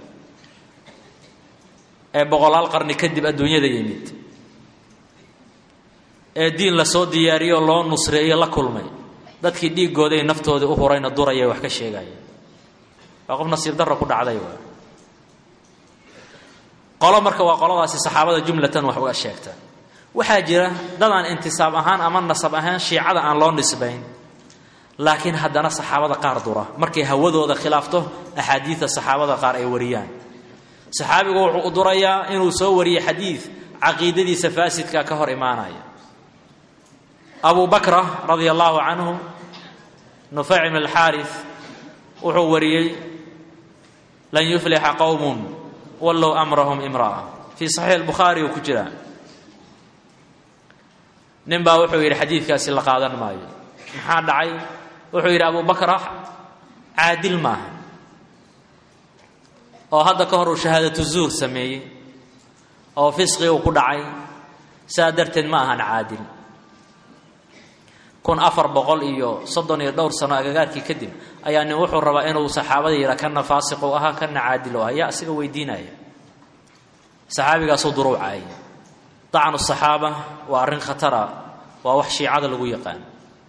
ee boqolaal qarni kadib adduunyada yimid ee diin lasoo diyaariyo loo nusreeyo la kulmay dadkii dhiiggooday naftoodii u hurayna duraya wax ka sheegaya waa qof nasiib darro ku dhacday waa qolo marka waa qoladaasi saxaabada jumlatan wax uga sheegta waxaa jira dadaan intisaab ahaan ama nasab ahaan shiicada aan loo nisbayn laakiin haddana saxaabada qaar dura markay hawadooda khilaafto axaadiida saxaabada qaar ay wariyaan saxaabigu wuxuu u durayaa inuu soo wariyo xadiid caqiidadiisa faasidka ka hor imaanaya abu bakra radia allahu canhu nufayc ibn alxaaris wuxuu wariyey lan yuflixa qowmun wallow amrahum imra'a fii saxiix albukhaari uu ku jiraa nin baa wuxuu yidhi xadiidkaasi la qaadan maayo maxaa dhacay wuxuu yidhi abu bakra caadil maaha oo hadda ka hor uu shahaadatu zuur sameeyey oo fisqi uu ku dhacay saa darteed ma ahan caadil kun afar boqol iyo soddon iyo dhowr sano agagaarkii kadib ayaa nin wuxuu rabaa inuu saxaabada yidhaa kana faasiq u ahaa kana caadil u ah yaa asiga weydiinaya saxaabigaasuu duruucaayay dacnu saxaaba waa arrin khatara waa wax shiicada lagu yaqaan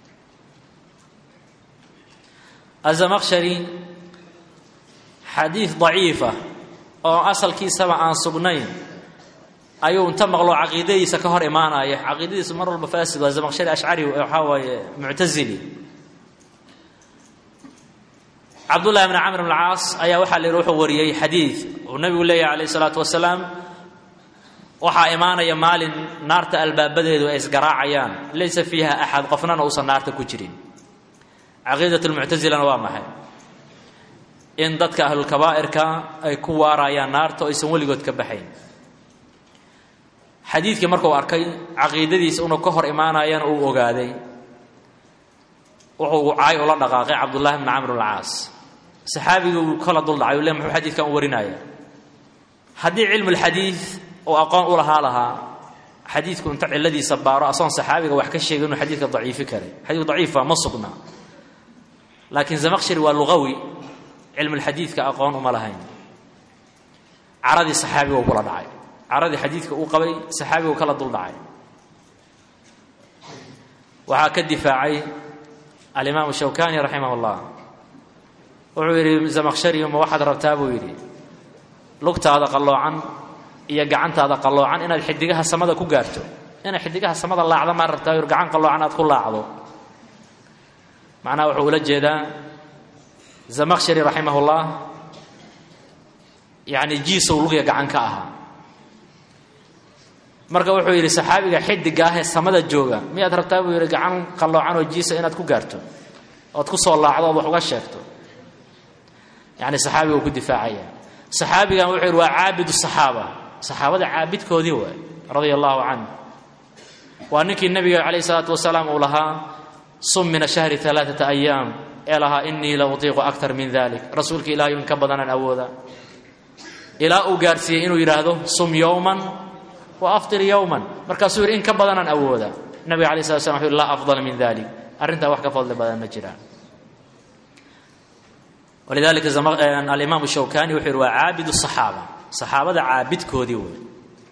azamaqshari xadiid daciifa oo asalkiisaba aan sugnayn ayuu inta maqlo caqiidadiisa ka hor imaanaya caqiidadiisu mar walba faasid waa zamaqshari ashcari waxaa waaye muctasili cabdullahi bni camr bn caas ayaa waxaa la yidhi wuxuu wariyey xadiid uu nabigu leeyahay calayh isalaatu wasalaam waxaa imaanaya maalin naarta albaabadeedu ay isgaraacayaan laysa fiiha axad qofnana uusan naarta ku jirin caqiidat lmuctasilana waa maxay in dadka ahlulkabaa'irka ay ku waarayaan naarta oo aysan weligood ka baxayn xadiidkii markuu arkay caqiidadiisa inuu ka hor imaanayana uu ogaaday wuxuu caay ula dhaqaaqay cabdullahi bni camr bncaas saxaabigii uu kala duldhacay u le muxuu xadiidkan u warinaya haddii cilmu lxadiid uu aqoon u lahaa lahaa xadiidku inta ciladiisa baaro asoon saxaabiga wax ka sheegay inuu xadiidka daciifi karay xadiidku daciifa ma sugna laakiin zamaqshari waa lugawi cilmulxadiidka aqoon uma lahayn caradii saxaabiga uu kula dhacay caradii xadiidka uu qabay saxaabigu kala dul dhacay waxaa ka difaacay alimaamu shawkani raximah اllah wuxuu yidhi zamaqshari ma waxaad rabtaa buu yidhi lugtaada qalloocan iyo gacantaada qalloocan inaad xidigaha samada ku gaarto inaad xidigaha samada laacda maa rabtaa yur gacan qalloocan aad ku laacdo macnaha wuxuu ula jeedaa zamaqshari raximah اllah yani jiisow lugya gacan ka ahaa marka wuxuu yidhi saxaabiga xidiga ah ee samada jooga miyaad rabtaa buu yidhi gacan qalloocan oo jiisa inaad ku gaarto ood ku soo laacdo ood wax uga sheegto yacni saxaabiga uu ku difaacaya saxaabigan wuxuu yidhi waa caabidu saxaaba saxaabada caabidkoodii waay radia allahu canhu waa ninkii nebiga calayh isalaatu wasalaam uu lahaa sum min ashahri alaaata ayaam ee lahaa inii la utiiqu aktar min dalik rasuulka ilahay in ka badanaan awooda ilaa uu gaarsiiyey inuu yidhaahdo sum yowman wa aftir yowman markaasuu yidhi in ka badanaan awooda nabiga alay slat slam wuxu yhi laa afdala min dalik arrintaa wax ka fadli badan ma jiraan walidalika alimaam shawkani wuxuu yidhi waa caabid saxaaba saxaabada caabidkoodii wey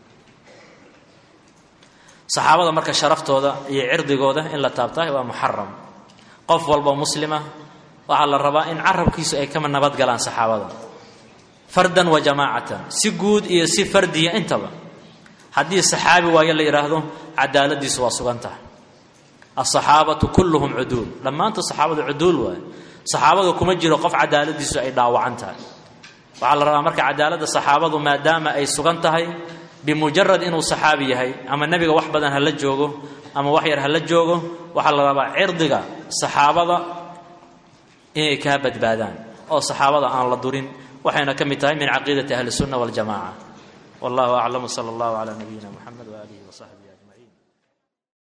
saxaabada marka sharaftooda iyo cirdigooda in la taabtahay waa muxaram qof walba muslima waxaa la rabaa in carabkiisu ay kama nabadgalaan saxaabada fardan wa jamaacatan si guud iyo si fardiya intaba haddii saxaabi waayo la yidhaahdo cadaaladiisu waa sugan tahay asaxaabatu kulluhum cuduul dhammaantood saxaabadu cuduul waaye saxaabada kuma jiro qof cadaaladiisu ay dhaawacan tahay waxaa la rabaa marka cadaaladda saxaabadu maadaama ay sugan tahay bimujarad inuu saxaabi yahay ama nebiga wax badan hala joogo ama wax yar hala joogo waxaa la rabaa cirdiga saxaabada inay kaa badbaadaan oo saxaabada aan la durin waxayna ka mid tahay min caqiidati ahli الsunna wاljamaca wallahu aclam sala اllahu calى nabiyina mxamed waaalihi wasaxbihi